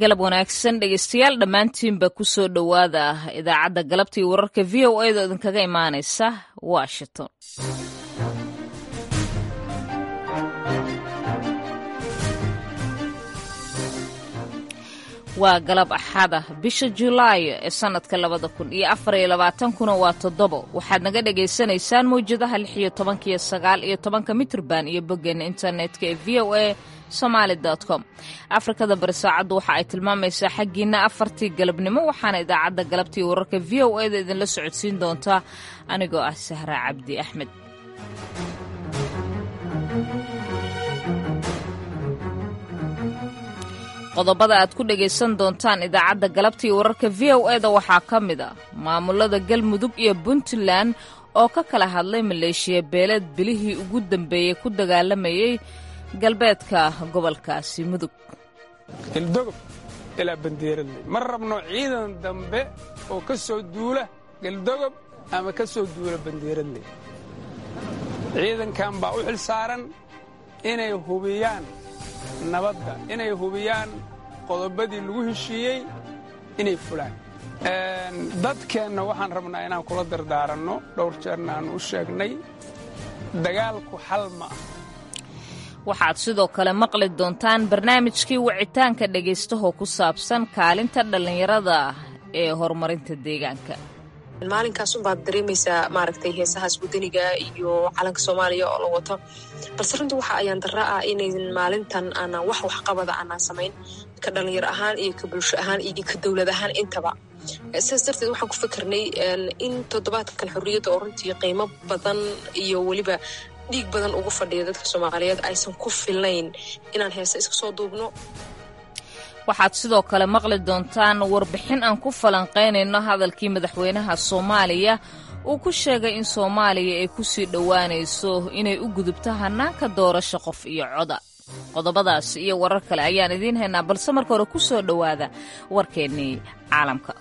galab wanaagsan dhegeystayaal dhammaantiinba ku soo dhowaada idaacadda galabta iyo wararka v o a da idinkaga imaanaysa washington waa galab axada bisha julaayo ee sannadka labada kun iyo afar iyo labaatankuna waa toddobo waxaad naga dhagaysanaysaan mawjadaha lix iyo tobanka iyo sagaal iyo tobanka mitrban iyo boggeena internetka ee v o a somaali com afrikada bari saacaddu waxa ay tilmaamaysaa xaggiina afartii galabnimo waxaana idaacadda galabtii wararka v o a da idinla socodsiin doontaa anigoo ah sahra cabdi axmed qodobada aad ku dhagaysan doontaan idaacadda galabta iyo wararka v o e da waxaa ka mid a maamulada galmudug iyo puntland oo ka kala hadlay maleeshiya beeleed bilihii ugu dambeeyey ku dagaalamayay galbeedka gobolkaasi mudug galdogob ilaa bandeeradley ma rabno ciidan dambe oo ka soo duula galdogob ama ka soo duula bandeeradley ciidankan baa u xil saaran inay hubiyaan nabadda inay hubiyaan qodobadii lagu heshiiyey inay fulaan dadkeenna waxaan rabnaa inaan kula dardaaranno dhowr jeerna aanu u sheegnay dagaalku xal ma ah waxaad sidoo kale maqli doontaan barnaamijkii wicitaanka dhagaystahoo ku saabsan kaalinta dhallinyarada ee horumarinta deegaanka maalinkaas unbaad dareemaysaa maaragtay heesahaas wadaniga iyo calanka soomaaliya oo la wato balse runtii waxa ayaan darra ah inaydan maalintan aanaan wax waxqabada aanaan samayn ka dhallinyar ahaan iyo ka bulsho ahaan iyo ka dowlad ahaan intaba sidaas darteed waxaan ku fikirnay in toddobaadkan xorriyadda oo runtii qiimo badan iyo weliba dhiig badan ugu fadhiya dadka soomaaliyeed aysan ku filnayn inaan heese iska soo duubno waxaad sidoo kale maqli doontaan warbixin aan ku falanqaynayno hadalkii madaxweynaha soomaaliya uu ku sheegay in soomaaliya ay ku sii dhowaanayso inay u gudubto hannaanka doorasho qof iyo coda qodobadaas iyo warar kale ayaan idiin haynaa balse marka hore ku soo dhowaada warkeennii caalamka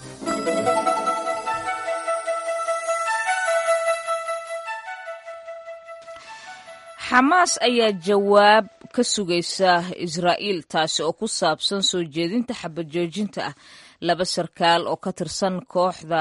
xamaas ayaa jawaab ka sugaysa israa'iil taasi oo ku saabsan soo jeedinta xabajoojinta ah laba sarkaal oo ka tirsan kooxda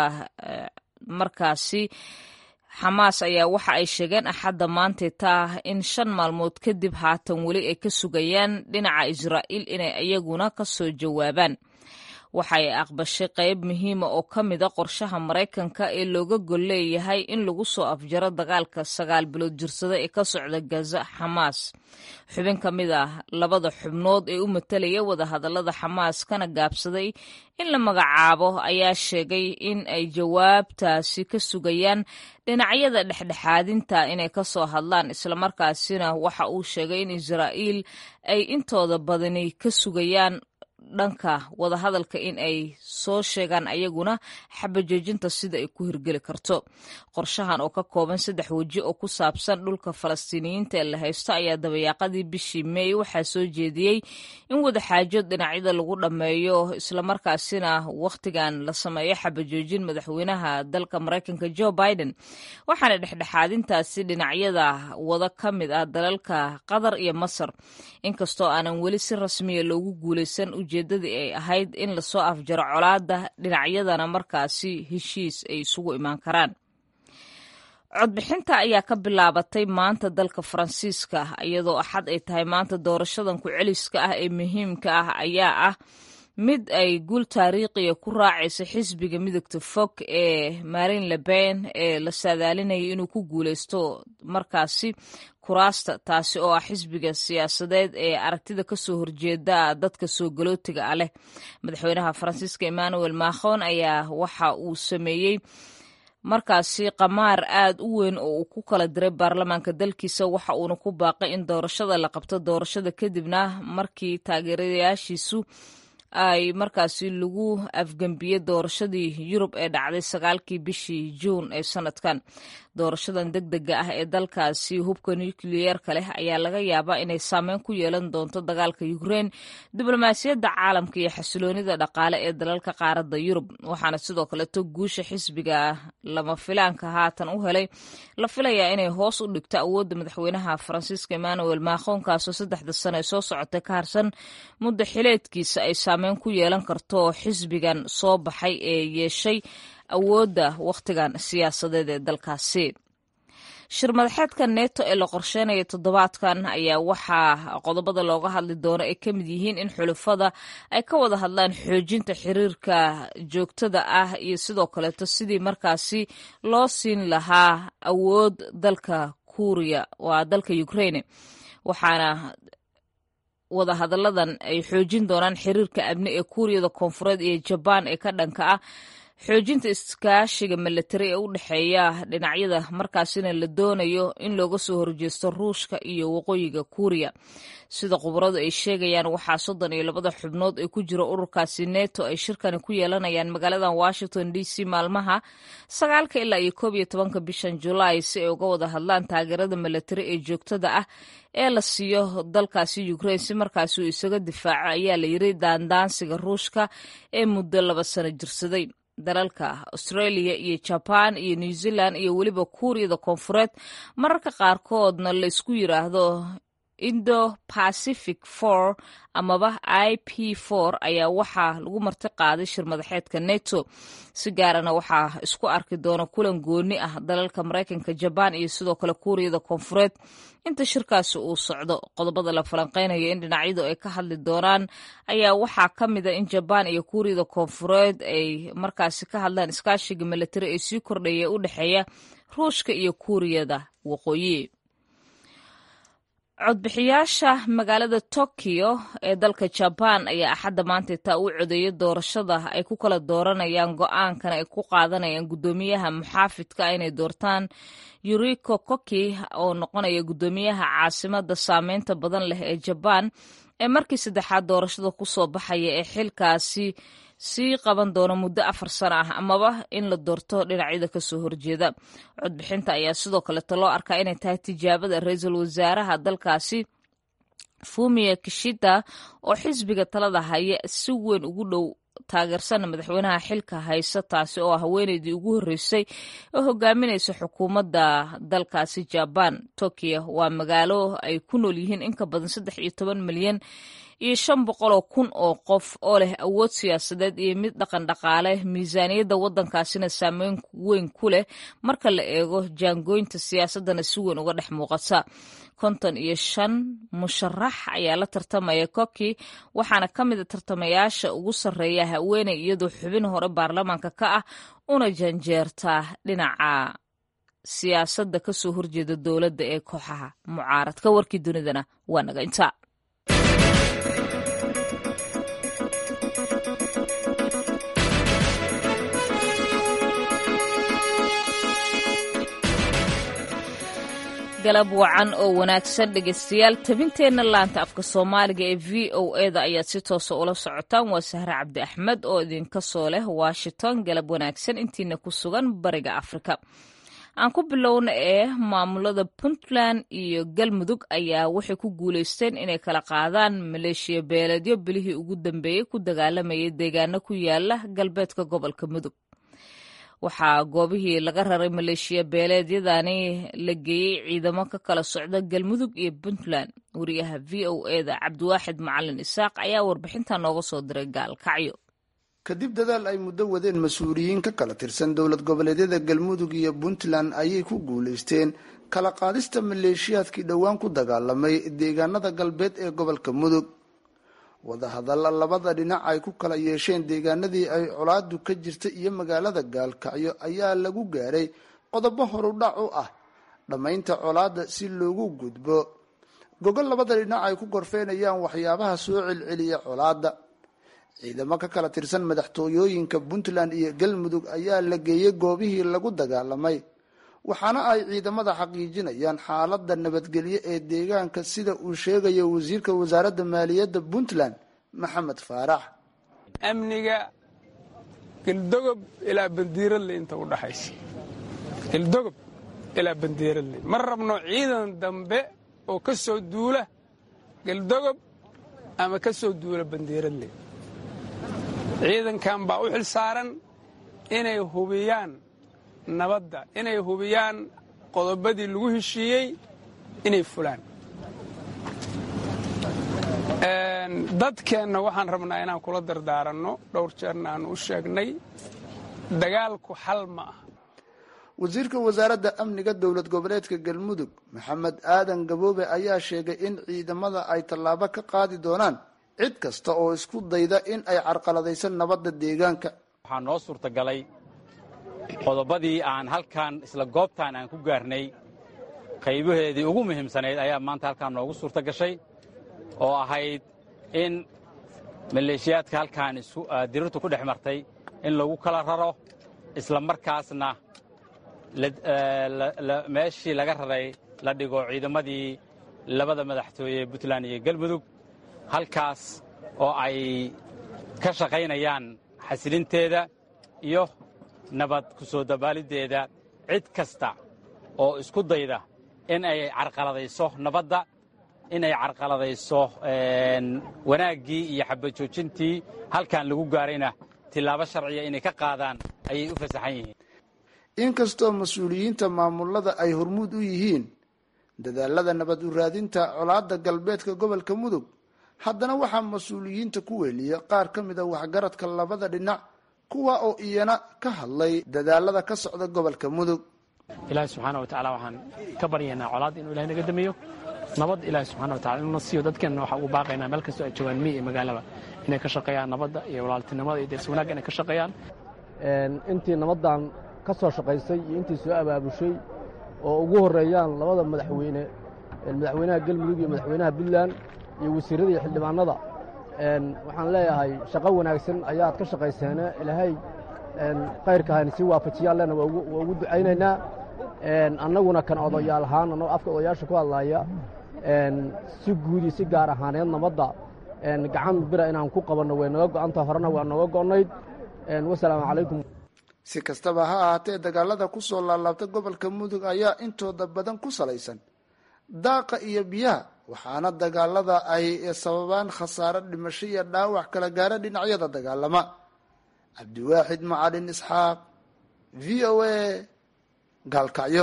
markaasi xamaas ayaa waxa ay sheegeen axadda maantay taa in shan maalmood kadib haatan weli ay ka sugayaan dhinaca israa'iil inay iyaguna ka soo jawaabaan waxay aqbashay qayb muhiima oo ka mida qorshaha maraykanka ee looga gol leeyahay in lagu soo afjaro dagaalka sagaal bilood jirsada ee ka socda gaza xamaas xubin ka mid ah labada xubnood ee u matalaya wadahadallada xamaas kana gaabsaday in la magacaabo ayaa sheegay in ay jawaabtaasi ka sugayaan dhinacyada dhexdhexaadinta inay ka soo hadlaan islamarkaasina waxa uu sheegay in israa'iil ay intooda badani ka sugayaan dhanka wadahadalka in ay soo sheegaan ayaguna xabajoojinta sida ay ku hirgeli karto qorshahan oo ka kooban saddex weji oo ku saabsan dhulka falastiiniyiinta ee la haysto ayaa dabayaaqadii bishii meey waxaa soo jeediyey in wadaxaajood dhinacyada lagu dhammeeyo islamarkaasina wakhtigan la sameeyo xabajoojin madaxweynaha dalka maraykanka jo biden waxaana dhexdhexaadintaasi dhinacyada wada ka mid ah dalalka qatar iyo masar inkastoo aanan weli si rasmiya loogu guulaysan ujeeddadii ay ahayd in lasoo afjaro colaadda dhinacyadana markaasi heshiis ay isugu imaan karaan codbixinta ayaa ka bilaabatay maanta dalka faransiiska iyadoo axad ay tahay maanta doorashadan ku-celiska ah ee muhiimka ah ayaa ah mid ay guul taariikhiya ku raacaysa xisbiga midogta fog ee marin leben ee la saadaalinayay inuu ku guulaysto markaasi kuraasta taasi oo ah xisbiga siyaasadeed ee aragtida kasoo horjeeda dadka soo galootiga ah leh madaxweynaha faransiiska emmanuel macron ayaa waxa uu sameeyey markaasi qamaar aad u weyn oo uu ku kala diray baarlamaanka dalkiisa waxa uuna ku baaqay in doorashada la qabto doorashada kadibna markii taageerayaashiisu ay markaasi lagu afgembiyey doorashadii yurub ee dhacday sagaalkii bishii juun ee sanadkan doorashadan deg dega ah ee dalkaasi hubka nukliyeerka leh ayaa laga yaabaa inay saameyn ku yeelan doonto dagaalka ukrein diblomaasiyadda caalamka iyo xasiloonida dhaqaale ee dalalka qaaradda yurub waxaana sidoo kaleto guusha xisbiga lama filaanka haatan u helay la filayaa inay hoos u dhigto awoodda madaxweynaha faransiiska emmanuel macron kaasoo saddexda sano ee soo socotay ka harsan muddo xileedkiisa ay saameyn ku yeelan karto xisbigan soo baxay ee yeeshay awoodda wakhtigan siyaasadeed ee dalkaasi shir madaxeedka neto ee la qorsheynaya toddobaadkan ayaa waxaa qodobada looga hadli doono ay ka mid yihiin in xulufada ay ka wada hadlaan xoojinta xiriirka joogtada ah iyo sidoo kaleeto sidii markaasi loo siin lahaa awood dalka kuuriya waa dalka ukraine waxaana wada hadalladan ay xoojin doonaan xiriirka amni ee kuuriyada koonfureed iyo jabaan ee ka dhanka ah xoojinta iskaashiga milatari ee u dhexeeya dhinacyada markaasina la doonayo in looga soo horjeesto ruushka iyo waqooyiga kuuriya sida khubaradu ay sheegayaan waxaa soddon iyo labada xubnood ee ku jira ururkaasi neto ay shirkani ku yeelanayaan magaaladan washington d c maalmaha sagaalka ilaa iyo koob iyo tobanka bishan julaay si ay uga wada hadlaan taageerada milatari ee joogtada ah ee la siiyo dalkaasi ukraine si markaasi uu isaga difaaco ayaa la yiri daandaansiga ruushka ee muddo laba sano jirsaday dalalka australia iyo jaban iyo new zealand iyo weliba kuuriyada koonfureed mararka qaarkoodna la isku yiraahdo indo pacific for amaba i p for ayaa waxaa lagu marti qaaday shir madaxeedka neto si gaarana waxaa isku arki doona kulan gooni ah dalalka maraykanka jabaan iyo sidoo kale kuuriyada koonfureed inta shirkaasi uu socdo qodobada la falanqeynayo in dhinacyadu ay ka hadli doonaan ayaa waxaa ka mida in jabaan iyo kuuriyada koonfureed ay markaasi ka hadlaan iskaashiga milatari ee sii kordhaya u dhexeeya ruushka iyo kuuriyada waqooyi codbixiyaasha magaalada tokyo ee dalka jabaan ayaa axadda maanta taa u codeeyay doorashada ay ku kala dooranayaan go-aankan ay ku qaadanayaan guddoomiyaha muxaafidka inay doortaan yuriko koki oo noqonaya guddoomiyaha caasimada saameynta badan leh ee jabaan ee markii saddexaad doorashada kusoo baxaya ee xilkaasi sii qaban doono muddo afar sano ah amaba in la doorto dhinacyada kasoo horjeeda codbixinta ayaa sidoo kaleeto loo arkaa inay tahay tijaabada ra-iisul wasaaraha dalkaasi fumiya kishida oo xisbiga talada haya si weyn ugu dhow taageersana madaxweynaha xilka haysa taasi oo haweeneydii ugu horreysay oo hogaaminaysa xukuumadda dalkaasi jabaan tokyo waa magaalo ay ku nool yihiin in ka badan saddex iyo toban milyan iyo shan boqoloo kun oo qof oo leh awood siyaasadeed iyo mid dhaqan dhaqaale miisaaniyadda waddankaasina saameyn weyn ku leh marka la eego jaangooynta siyaasaddana si weyn uga dhex muuqata konton iyo shan musharax ayaa la tartamaya koki waxaana ka mida tartamayaasha ugu sarreeya haweeney iyadoo xubin hore baarlamaanka ka ah una janjeerta dhinaca siyaasadda kasoo horjeeda dowladda ee kooxaha mucaaradka warkii dunidana waa naga intaa galab wacan oo wanaagsan dhegeystayaal tabinteenna laanta afka soomaaliga ee v o eda ayaad si toosa ula socotaan waa sahre cabdi axmed oo idinka soo leh washington galab wanaagsan intiina ku sugan bariga afrika aan ku bilowna ee maamulada puntland iyo galmudug ayaa waxay ku guuleysteen inay kala qaadaan maleeshiya beeleedyo bilihii ugu dambeeyey ku dagaalamayay deegaano ku yaala galbeedka gobolka mudug waxaa goobihii laga raray maleeshiya beeleedyadani la geeyey ciidamo ka kala socda galmudug iyo puntland wariyaha v o eda cabdiwaaxid macalin isaaq ayaa warbixinta nooga soo diray gaalkacyo kadib dadaal ay muddo wadeen mas-uuliyiin ka kala tirsan dowlad goboleedyada galmudug iyo puntland ayay ku guulaysteen kala qaadista maleeshiyaadkii dhowaan ku dagaalamay deegaanada galbeed ee gobolka mudug wadahadalla labada dhinac ay ku kala yeesheen deegaanadii ay colaadu ka jirta iyo magaalada gaalkacyo ayaa lagu gaaray qodobo horudhac u ah dhammaynta colaadda si loogu gudbo gogol labada dhinac ay ku gorfeynayaan waxyaabaha soo celceliya colaadda ciidamo ka kala tirsan madaxtooyooyinka puntland iyo galmudug ayaa la geeyey goobihii lagu dagaalamay waxaana ay ciidamada xaqiijinayaan xaaladda nabadgelyo ee deegaanka sida uu sheegayo wasiirka wasaaradda maaliyadda puntland maxamed faarax amniga geldogob ilaa bandiiradle inta u dhaxaysa geldogob ilaa bandiiradle ma rabno ciidan dambe oo ka soo duula geldogob ama ka soo duula bandiiradle ciidankan baa u xil saaran inay hubiyaan nabadda inay hubiyaan qodobadii lagu heshiiyey inay fulaan dadkeenna waxaan rabnaa inaan kula dardaaranno dhowr jeerna aanu u sheegnay dagaalku xal ma ah wasiirka wasaaradda amniga dowlad goboleedka galmudug maxamed aadan gaboobe ayaa sheegay in ciidamada ay tallaabo ka qaadi doonaan cid kasta oo isku dayda in ay carqaladayso nabadda deegaanka waxaa noo suurtagalay qodobadii aan halkan isla goobtaan aan ku gaarnay qaybaheedii ugu muhiimsanayd ayaa maanta halkaan noogu suurta gashay oo ahayd in maleeshiyaadka halkaan dirirtu ku dhex martay in lagu kala raro isla markaasna meeshii laga raray la dhigo ciidamadii labada madaxtooye puntland iyo galmudug halkaas oo ay ka shaqaynayaan xasilinteeda iyo nabad ku soo dabaaliddeeda cid kasta oo isku dayda in ay carqaladayso nabadda in ay carqaladayso wanaaggii iyo xabajoojintii halkan lagu gaarayna tillaabo sharciya inay ka qaadaan ayay u fasaxan yihiin inkastoo mas-uuliyiinta maamulada ay hormuud u yihiin dadaalada nabad u raadinta colaadda galbeedka gobolka mudug haddana waxaa mas-uuliyiinta ku weeliya qaar ka mid a waxgaradka labada dhinac kuwa oo iyana ka hadlay dadaalada ka socda gobolka mudug ilaahi subxaana wa tacala waxaan ka baryaynaa colaad inuu ilahay naga damiyo nabad ilaahi subxana wa tacala inuu siiyo dadkeenna waxaa ugu baaqaynaa meel kastoo ay joogaan miyi iyo magaalaba inay ka shaqeeyaan nabadda iyo walaaltinimada iyo deers wanaagga inay ka shaqeeyaan intii nabaddan ka soo shaqaysay iyo intii soo abaabushay oo ugu horreeyaan labada madaxweyne madaxweynaha galmudug iyo madaxweynaha puntland iyo wasiirrada iyo xildhibaanada waxaan leeyahay shaqo wanaagsan ayaad ka shaqayseene ilaahay khayrka hayna sii waafajiyaalena waa ugu ducaynaynaa annaguna kan odayaal ahaan annagoo afka odayaasha ku hadlaaya si guud iyo si gaar ahaaneed nabadda gacan bira inaan ku qabanno way naga go'anta horena waa nooga go'nayd wasalaamu calaykum si kastaba ha ahaatee dagaalada ku soo laalaabta gobolka mudug ayaa intooda badan ku salaysan daaqa iyo biyaha waxaana dagaalada ay sababaan khasaare dhimasho iyo dhaawac kala gaara dhinacyada dagaalama cabdiwaaxid macalin isxaaq v o a gaalkacyo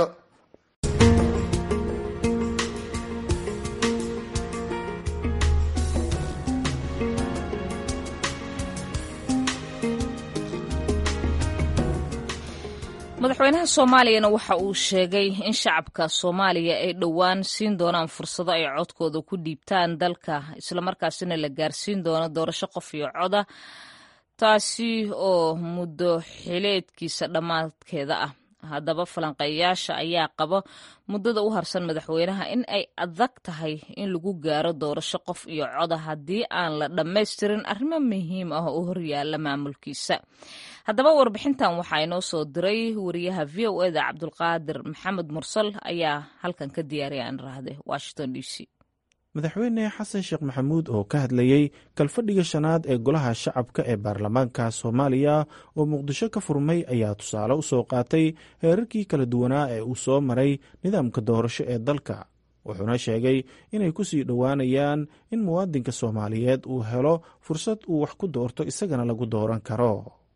madaxweynaha soomaaliyana waxa uu sheegay in shacabka soomaaliya ay dhowaan siin doonaan fursado ay codkooda ku dhiibtaan dalka islamarkaasina la gaarsiin doono doorasho qof iyo coda taasi oo muddo xileedkiisa dhammaadkeeda ah haddaba falanqeeyaasha ayaa qaba muddada u harsan madaxweynaha in ay adag tahay in lagu gaaro doorasho qof iyo coda haddii aan la dhammaystirin arrimo muhiim ah oo horyaala maamulkiisa haddaba warbixintan waxaa inoo soo diray wariyaha v o eda cabdulqaadir maxamed mursal ayaa halkan ka diyaariya aan raahde washington d c madaxweyne xasan sheekh maxamuud oo ka hadlayey kalfadhiga shanaad ee golaha shacabka ee baarlamaanka soomaaliya oo muqdisho ka furmay ayaa tusaale u soo qaatay heerarkii kala duwanaa ee uu soo maray nidaamka doorasho ee dalka wuxuuna sheegay inay ku sii dhowaanayaan in muwaadinka soomaaliyeed uu helo fursad uu wax ku doorto isagana lagu dooran karo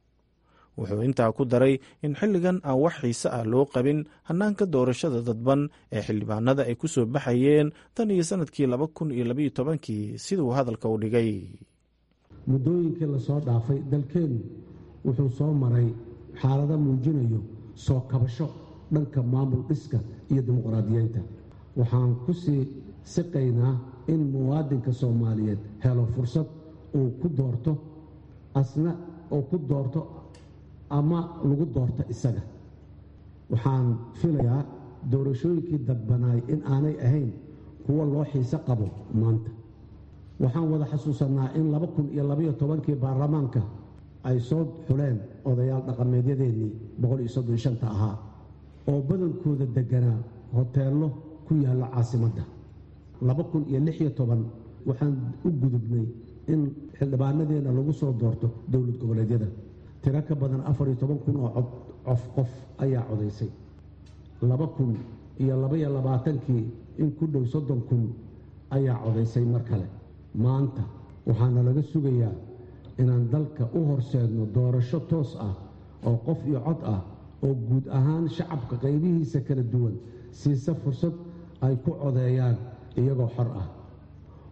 wuxuu intaa ku daray in xilligan aan wax xiise ah loo qabin hannaanka doorashada dadban ee xildhibaanada ay ku soo baxayeen tan iyo sannadkii laba kun iyo labaiyo tobankii siduu hadalka u dhigay muddooyinkii lasoo dhaafay dalkeennu wuxuu soo maray xaalado muujinayo soo kabasho dhanka maamul dhiska iyo dimuqraadiyeynta waxaan ku sii siqaynaa in muwaadinka soomaaliyeed helo fursad uu ku doorto asna uu ku doorto ama lagu doorto isaga waxaan filayaa doorashooyinkii dadbanaay in aanay ahayn kuwo loo xiise qabo maanta waxaan wada xasuusannaa in laba kun iyo labaiyo tobankii baarlamaanka ay soo xuleen odayaal dhaqameedyadeennii boqol iyo soddon shanta ahaa oo badankooda degganaa hoteello ku yaalla caasimadda laba kun iyo lix iyo toban waxaan u gudubnay in xildhibaanadeenna lagu soo doorto dowlad goboleedyada tiro ka badan afar iyo toban kun oo cod cof qof ayaa codaysay laba kun iyo labaiyo labaatankii in ku dhow soddon kun ayaa codaysay mar kale maanta waxaana laga sugayaa inaan dalka u horseedno doorasho toos ah oo qof iyo cod ah oo guud ahaan shacabka qaybihiisa kala duwan siisa fursad ay ku codeeyaan iyagoo xor ah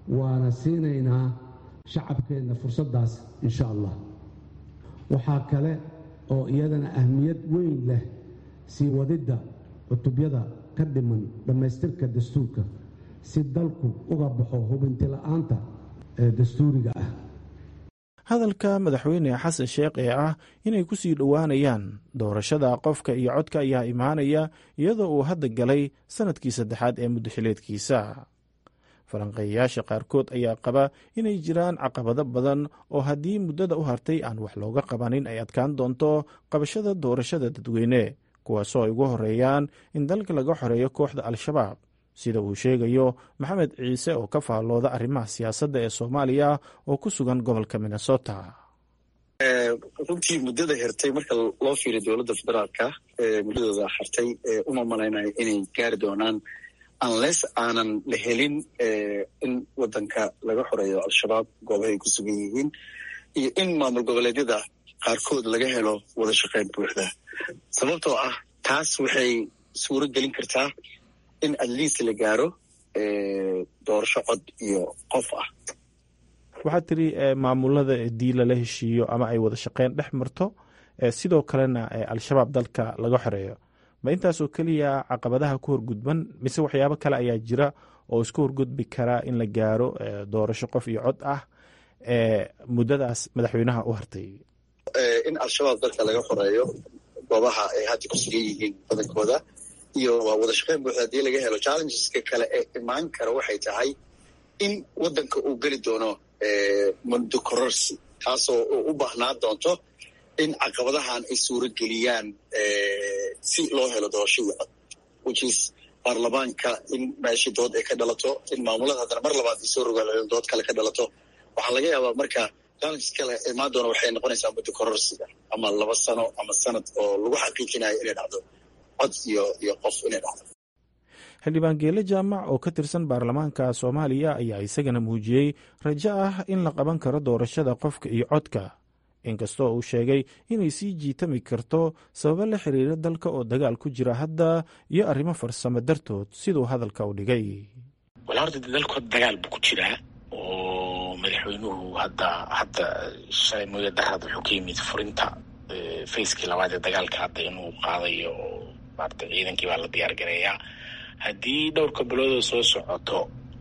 waana siinaynaa shacabkeenna fursaddaas insha allah waxaa kale oo iyadana ahmiyad weyn leh sii wadidda cutubyada ka dhiman dhammaystirka dastuurka si dalku uga baxo hubintila'aanta ee dastuuriga ah hadalka madaxweyne xasan sheekh ee ah inay ku sii dhowaanayaan doorashada qofka iyo codka ayaa imaanaya iyadoo uu hadda galay sannadkii saddexaad ee muddaxileedkiisa falanqeeyayaasha qaarkood ayaa qaba inay jiraan caqabado badan oo haddii muddada u hartay aan wax looga qabanin ay adkaan doonto qabashada doorashada dadweyne kuwaasoo ay ugu horeeyaan in dalka laga xoreeyo kooxda al-shabaab sida uu sheegayo maxamed ciise oo ka faallooda arrimaha siyaasadda ee soomaaliya oo ku sugan gobolka minnesota runtii muddada hertay marka loo fiiriyo dowladda federaalka muddadooda hartay uma malaynayo inay gaari doonaan unless aanan la helin in waddanka laga xoreeyo al-shabaab goobahay ku sugan yihiin iyo in maamul goboleedyada qaarkood laga helo wada shaqayn buuxda sababtoo ah taas waxay suuro gelin kartaa in atleast la gaaro doorasho cod iyo qof ah waxaad tiri maamulada dii lala heshiiyo ama ay wada shaqeyn dhex marto sidoo kalena al-shabaab dalka laga xoreeyo ma intaasoo keliya caqabadaha ku horgudban mise waxyaabo kale ayaa jira oo isku horgudbi karaa in la gaaro doorasho qof iyo cod ah muddadaas madaxweynaha u hartay in al-shabaab dalka laga xoreeyo goobaha ay hadda ku sugan yihiin badankooda iyo waa wada shaqeyn buuxda haddii laga helo challengeska kale ee imaan kara waxay tahay in waddanka uu geli doono mundo kororsi taasoo u baahnaan doonto in caqabadahan ay suuro geliyaan si loo helo doorasho iyo cod whichis baarlamaanka in meeshii dood ay ka dhalato in maamulada haddana mar labaad ay soo rogaal dood kale ka dhalato waxaa laga yaabaa marka challenges kale imaan doona waxay noqonaysaa muddo kororsiga ama laba sano ama sanad oo lagu xaqiijinayo inay dhacdo cod iyo iyo qof inay dhacdo xildhibaan geele jaamac oo ka tirsan baarlamaanka soomaaliya ayaa isagana muujiyey rajo ah in la qaban karo doorashada qofka iyo codka inkastoo uu sheegay inay sii jiitami karto sababo la xiriira dalka oo dagaal ku jira hadda iyo arrimo farsamo dartood siduu hadalka u dhigay wala horta dalkood dagaal buu ku jiraa oo madaxweynuhu hadda hadda shalay mooya darad wuxuu ka yimid furinta facekii labaad ee dagaalka hadda inuu qaadayo oo maarata ciidankii baa la diyaar gareeyaa haddii dhowrka biloodoo soo socoto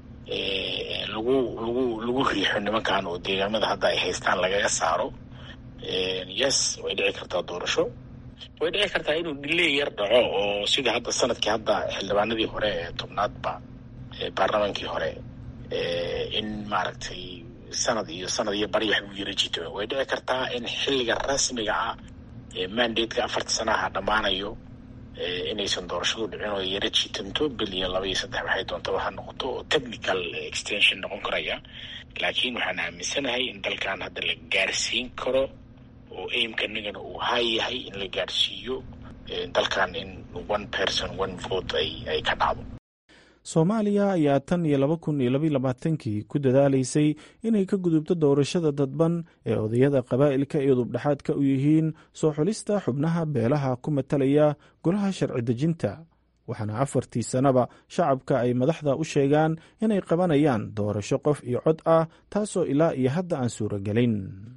lagu lagu lagu riixo nimankan oo deegaamada hadda ay haystaan lagaga saaro yes way dhici kartaa doorasho way dhici kartaa inuu dhiley yar dhaco oo sida hadda sanadkii hadda xildhibaanadii hore ee tobnaadba baarlamaankii hore in maaragtay sanad iyo sanad iyo bari wax u yara jito way dhici kartaa in xilliga rasmiga ah mandateka afarta sanaha dhammaanayo inaysan doorashadu dhicin oo yara jiitanto bil iyo laba iyo saddex waxay doontaba ha noqoto oo technical extension noqon karaya laakiin waxaan aaminsanahay in dalkan hadda la gaarsiin karo oo aimkanagana uu haa yahay in la gaarsiiyo dalkan in one person one vote ay ay ka dhacdo soomaaliya ayaa tan iyo laba kun iyo labaiy labaatankii ku dadaalaysay inay ka gudubto doorashada dadban ee odayada qabaa'ilka iyo dubdhexaadka u yihiin soo xulista xubnaha beelaha ku matalaya golaha sharci dejinta waxaana afartii sannaba shacabka ay madaxda u sheegaan inay qabanayaan doorasho qof iyo cod ah taasoo ilaa iyo hadda aan suuragelin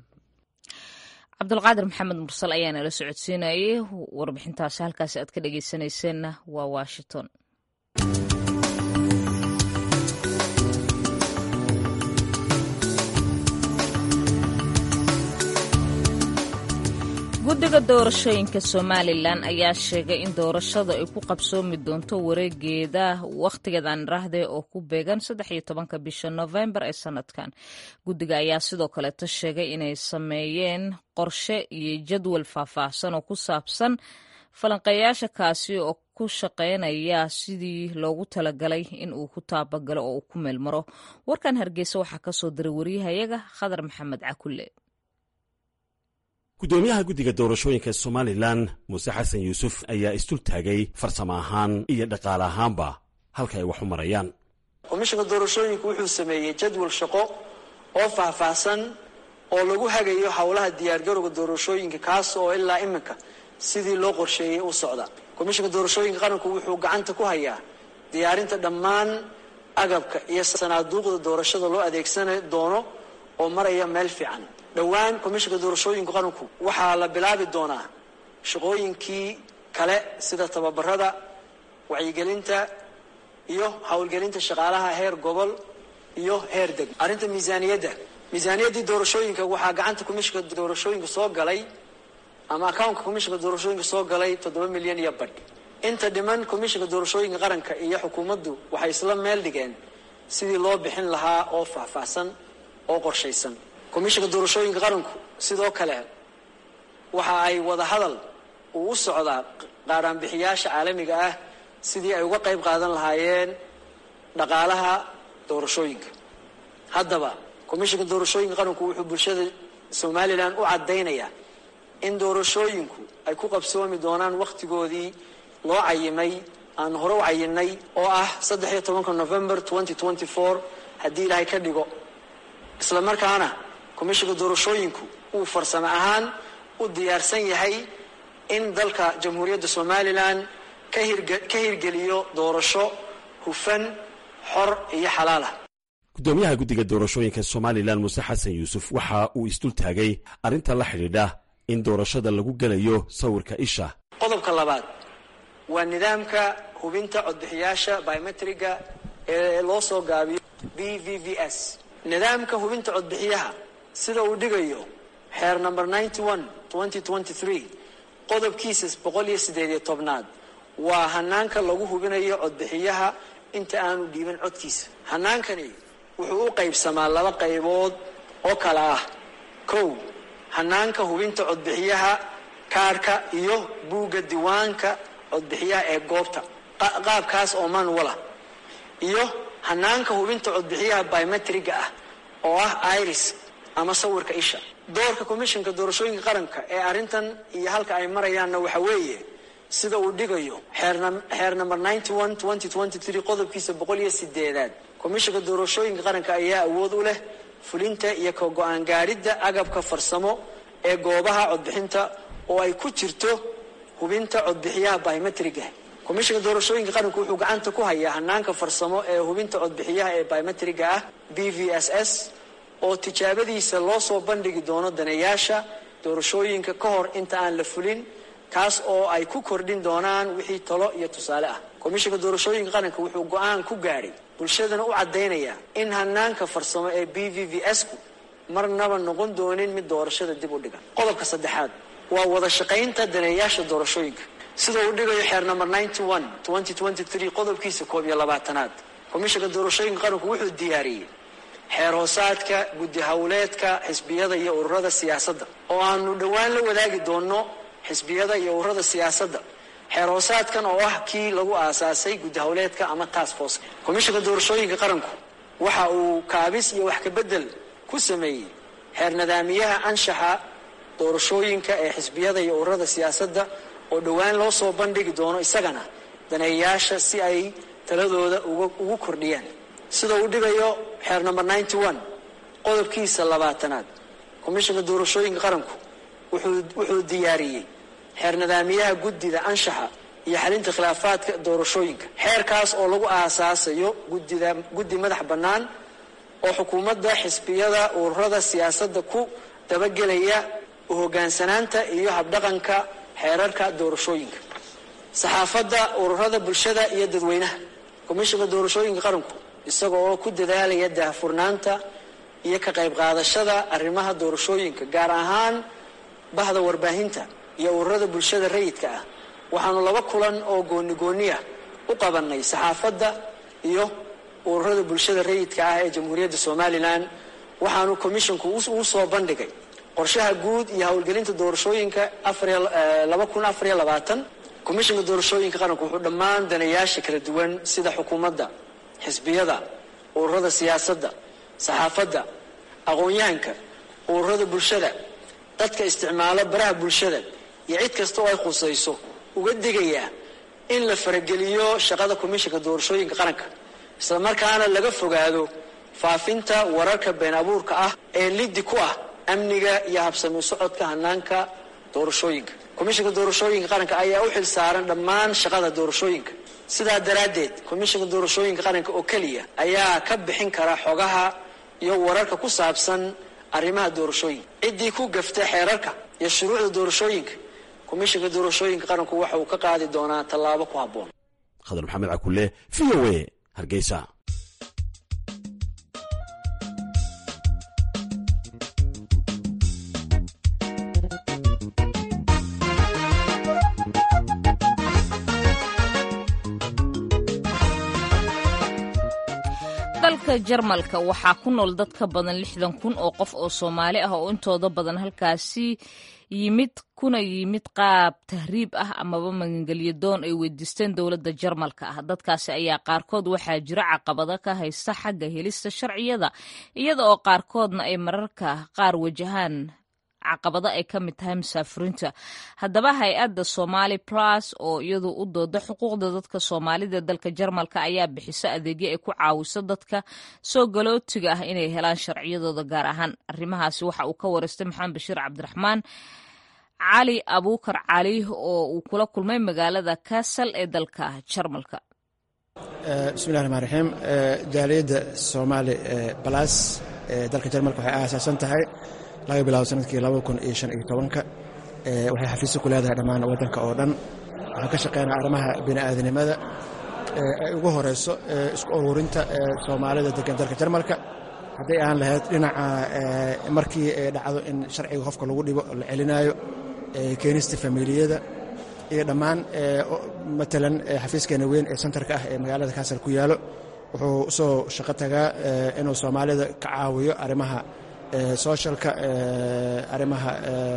cabdulqaadir maxamed mursal ayaa nala socodsiinayay warbixintaasi halkaasi aad ka dhegeysanayseena waa washington guddiga doorashooyinka somalilan ayaa sheegay in doorashada ay ku qabsoomi doonto wareegeeda wakhtigeedan raahde oo ku beegan saddex iyo tobanka bisha novembar ee sanadkan guddiga ayaa sidoo kaleeto sheegay inay sameeyeen qorshe iyo jadwal faahfaahsan oo ku saabsan falanqeeyaasha kaasi oo ku shaqeynaya sidii loogu talagalay in uu ku taabagalo oo uu ku meelmaro warkan hargeysa waxaa kasoo diray wariyahayaga khadar maxamed cakulle gudoomiyaha guddiga doorashooyinka somalilan muuse xasan yuusuf ayaa istul taagay farsamo ahaan iyo dhaqaale ahaanba halka ay wax u marayaan komishanka doorashooyinku wuxuu sameeyey jadwal shaqo oo faahfaahsan oo lagu hagayo howlaha diyaargarowga doorashooyinka kaas oo ilaa iminka sidii loo qorsheeyey u socda komishanka doorashooyinka qaranku wuxuu gacanta ku hayaa diyaarinta dhammaan agabka iyo sanaaduuqda doorashada loo adeegsan doono oo maraya meel fiican dhowaan komishinka doorashooyinka qaranku waxaa la bilaabi doonaa shaqooyinkii kale sida tababarada wacyigelinta iyo howlgelinta shaqaalaha heer gobol iyo heer deg arrinta miisaaniyadda miisaaniyaddii doorashooyinka waxaa gacanta komishinka doorashooyinka soo galay ama accountka komishinka doorashooyinka soo galay toddoba milyan iyo badh inta dhiman komishinka doorashooyinka qaranka iyo xukuumaddu waxay isla meel dhigeen sidii loo bixin lahaa oo faahfaahsan oo qorshaysan komishinka doorashooyinka qaranku sidoo kale waxa ay wada hadal uu u socdaa qaadhaanbixiyaasha caalamiga ah sidii ay uga qayb qaadan lahaayeen dhaqaalaha doorashooyinka haddaba komishinka doorashooyinka qaranku wuxuu bulshada somalilan u caddaynayaa in doorashooyinku ay ku qabsoomi doonaan wakhtigoodii loo cayimay aan hore u cayinay oo ah saddex iyo tobanka november twenty twenty four haddii ilaahay ka dhigo isla markaana komishinka doorashooyinku uu farsamo ahaan u diyaarsan yahay in dalka jamhuuriyadda somalilan ka hirgeliyo doorasho hufan xor iyo xalaalah gudoomiyaha guddiga doorashooyinka somalilan muuse xasan yuusuf waxa uu isdul taagay arrinta la xidhiidha in doorashada lagu gelayo sawirka isha qodobka labaad waa nidaamka hubinta codbixiyaasha biometriga ee loo soo gaabiyo b v v s nidaamka hubinta codbixiyaha sida uu dhigayo xeer number ninety one twenty twenty three qodobkiisa boqol iyo siddeed iyo tobnaad waa hanaanka lagu hubinayo codbixiyaha inta aanu dhiiban codkiisa hanaankani wuxuu u qaybsamaa laba qaybood oo kale ah kow hanaanka hubinta codbixiyaha kaarhka iyo buugga diiwaanka codbixiyaha ee goobta qaabkaas oo manuala iyo hanaanka hubinta codbixiyaha biometriga ah oo ah iris ama sawirka isha doorka komishinka doorashooyinka qaranka ee arrintan iyo halka ay marayaanna waxa weeye sida uu dhigayo xeer number ninety one twenty twenty three qodobkiisa boqol iyo sideedaad komishinka doorashooyinka qaranka ayaa awood u leh fulinta iyo ka go-aan gaadhidda agabka farsamo ee goobaha codbixinta oo ay ku jirto hubinta codbixiyaha biometriga komishinka doorashooyinka qaranku wuxuu gacanta ku hayaa hanaanka farsamo ee hubinta codbixiyaha ee biometriga ah b v s s oo tijaabadiisa loo soo bandhigi doono daneeyaasha doorashooyinka ka hor inta aan la fulin kaas oo ay ku kordhin doonaan wixii talo iyo tusaale ah komishinka doorashooyinka qaranka wuxuu go-aan ku gaadhay bulshadana u caddaynaya in hanaanka farsamo ee b v v s ku marnaba noqon doonin mid doorashada dib u dhiga qodobka saddexaad waa wada shaqaynta daneeyaasha doorashooyinka sida uu dhigayo xeer number ninety one twenty twenty three qodobkiisa koob iyo labaatanaad komishinka doorashooyinka qaranku wuxuu diyaariyey xeer hoosaadka guddi howleedka xisbiyada iyo ururada siyaasadda oo aanu dhowaan la wadaagi doono xisbiyada iyo ururada siyaasadda xeer hoosaadkan oo ah kii lagu aasaasay guddi howleedka ama task force komishinka doorashooyinka qaranku waxa uu kaabis iyo wax kabedel ku sameeyey xeer nadaamiyaha anshaxa doorashooyinka ee xisbiyada iyo ururada siyaasadda oo dhowaan loo soo bandhigi doono isagana daneeyaasha si ay taladooda ugu kordhiyaan sida uu dhigayo xeer number ninety one qodobkiisa labaatanaad komishinka doorashooyinka qaranku wuxuu diyaariyey xeer nadaamiyaha guddida anshaxa iyo xalinta khilaafaadka doorashooyinka xeerkaas oo lagu aasaasayo gudida guddi madax bannaan oo xukuumadda xisbiyada ururada siyaasadda ku dabagelaya u hoggaansanaanta iyo habdhaqanka xeerarka doorashooyinka saxaafadda ururada bulshada iyo dadweynaha komishinka doorashooyinka qaranku isaga oo ku dadaalaya daahfurnaanta iyo ka qayb qaadashada arrimaha doorashooyinka gaar ahaan bahda warbaahinta iyo ururada bulshada rayidka ah waxaanu laba kulan oo gooni gooniya u qabanay saxaafadda iyo ururada bulshada rayidka ah ee jamhuuriyadda somalilan waxaanu komishinku uu soo bandhigay qorshaha guud iyo howlgelinta doorashooyinka laba kun afariyo labaatan komishinka doorashooyinka qaranku wuxuu dhammaan danayaasha kala duwan sida xukuumadda xisbiyada ururada siyaasadda saxaafadda aqoon-yahanka ururada bulshada dadka isticmaalo baraha bulshada iyo cid kasta oo ay khusayso uga digayaa in la farageliyo shaqada komishinka doorashooyinka qaranka isla markaana laga fogaado faafinta wararka been abuurka ah ee liddi ku ah amniga iyo habsami socodka hanaanka doorashooyinka komishinka doorashooyinka qaranka ayaa u xil saaran dhammaan shaqada doorashooyinka sidaa daraaddeed komishinka doorashooyinka qaranka oo keliya ayaa ka bixin kara xogaha iyo wararka ku saabsan arrimaha doorashooyinka ciddii ku gafta xeerarka iyo shuruucda doorashooyinka komishinka doorashooyinka qaranku waxa uu ka qaadi doonaa tallaabo ku habboon khadar maxamed cakulle v o a hargeysa dalka jarmalka waxaa ku nool dad ka badan lixdan kun oo qof oo soomaali ah oo intooda badan halkaasi yimid kuna yimid qaab tahriib ah amaba magangelyo doon ay weydiisteen dowladda jarmalka ah dadkaasi ayaa qaarkood waxaa jira caqabado ka haysta xagga helista sharciyada iyada oo qaarkoodna ay mararka qaar wajahaan caqabado ay ka mid tahay musaafiriinta haddaba hay-adda somali plus oo iyadu u dooda xuquuqda dadka soomaalida dalka jarmalka ayaa bixisa adeegyo ay ku caawiso dadka soo galootiga ah inay helaan sharciyadooda gaar ahaan arrimahaasi waxa uu ka wareystay maxamed bashiir cabdiraxmaan cali abuukar cali oo uu kula kulmay magaalada kasal ee dalka jarmalka bismillahi raxmaan raxiim jaaliyadda soomaali balas ee dalka jarmalka waxay aasaasan tahay laga bilaabo sanadkii labada kun iyo shan iyo tobanka waxay xafiisyo ku leedahay dhammaan waddanka oo dhan waxaan ka shaqeynaa arrimaha bini'aadanimada ay ugu horeyso isku ururinta soomaalida degan dalka jarmalka hadday aan lahayd dhinaca markii ay dhacdo in sharciga qofka lagu dhibo la celinaayo keenista familiyada iyo dhammaan matalan xafiiskeena weyn ee sentarka ah ee magaalada kaasal ku yaalo wuxuu usoo shaqo tagaa inuu soomaalida ka caawiyo arrimaha socialka arrimaha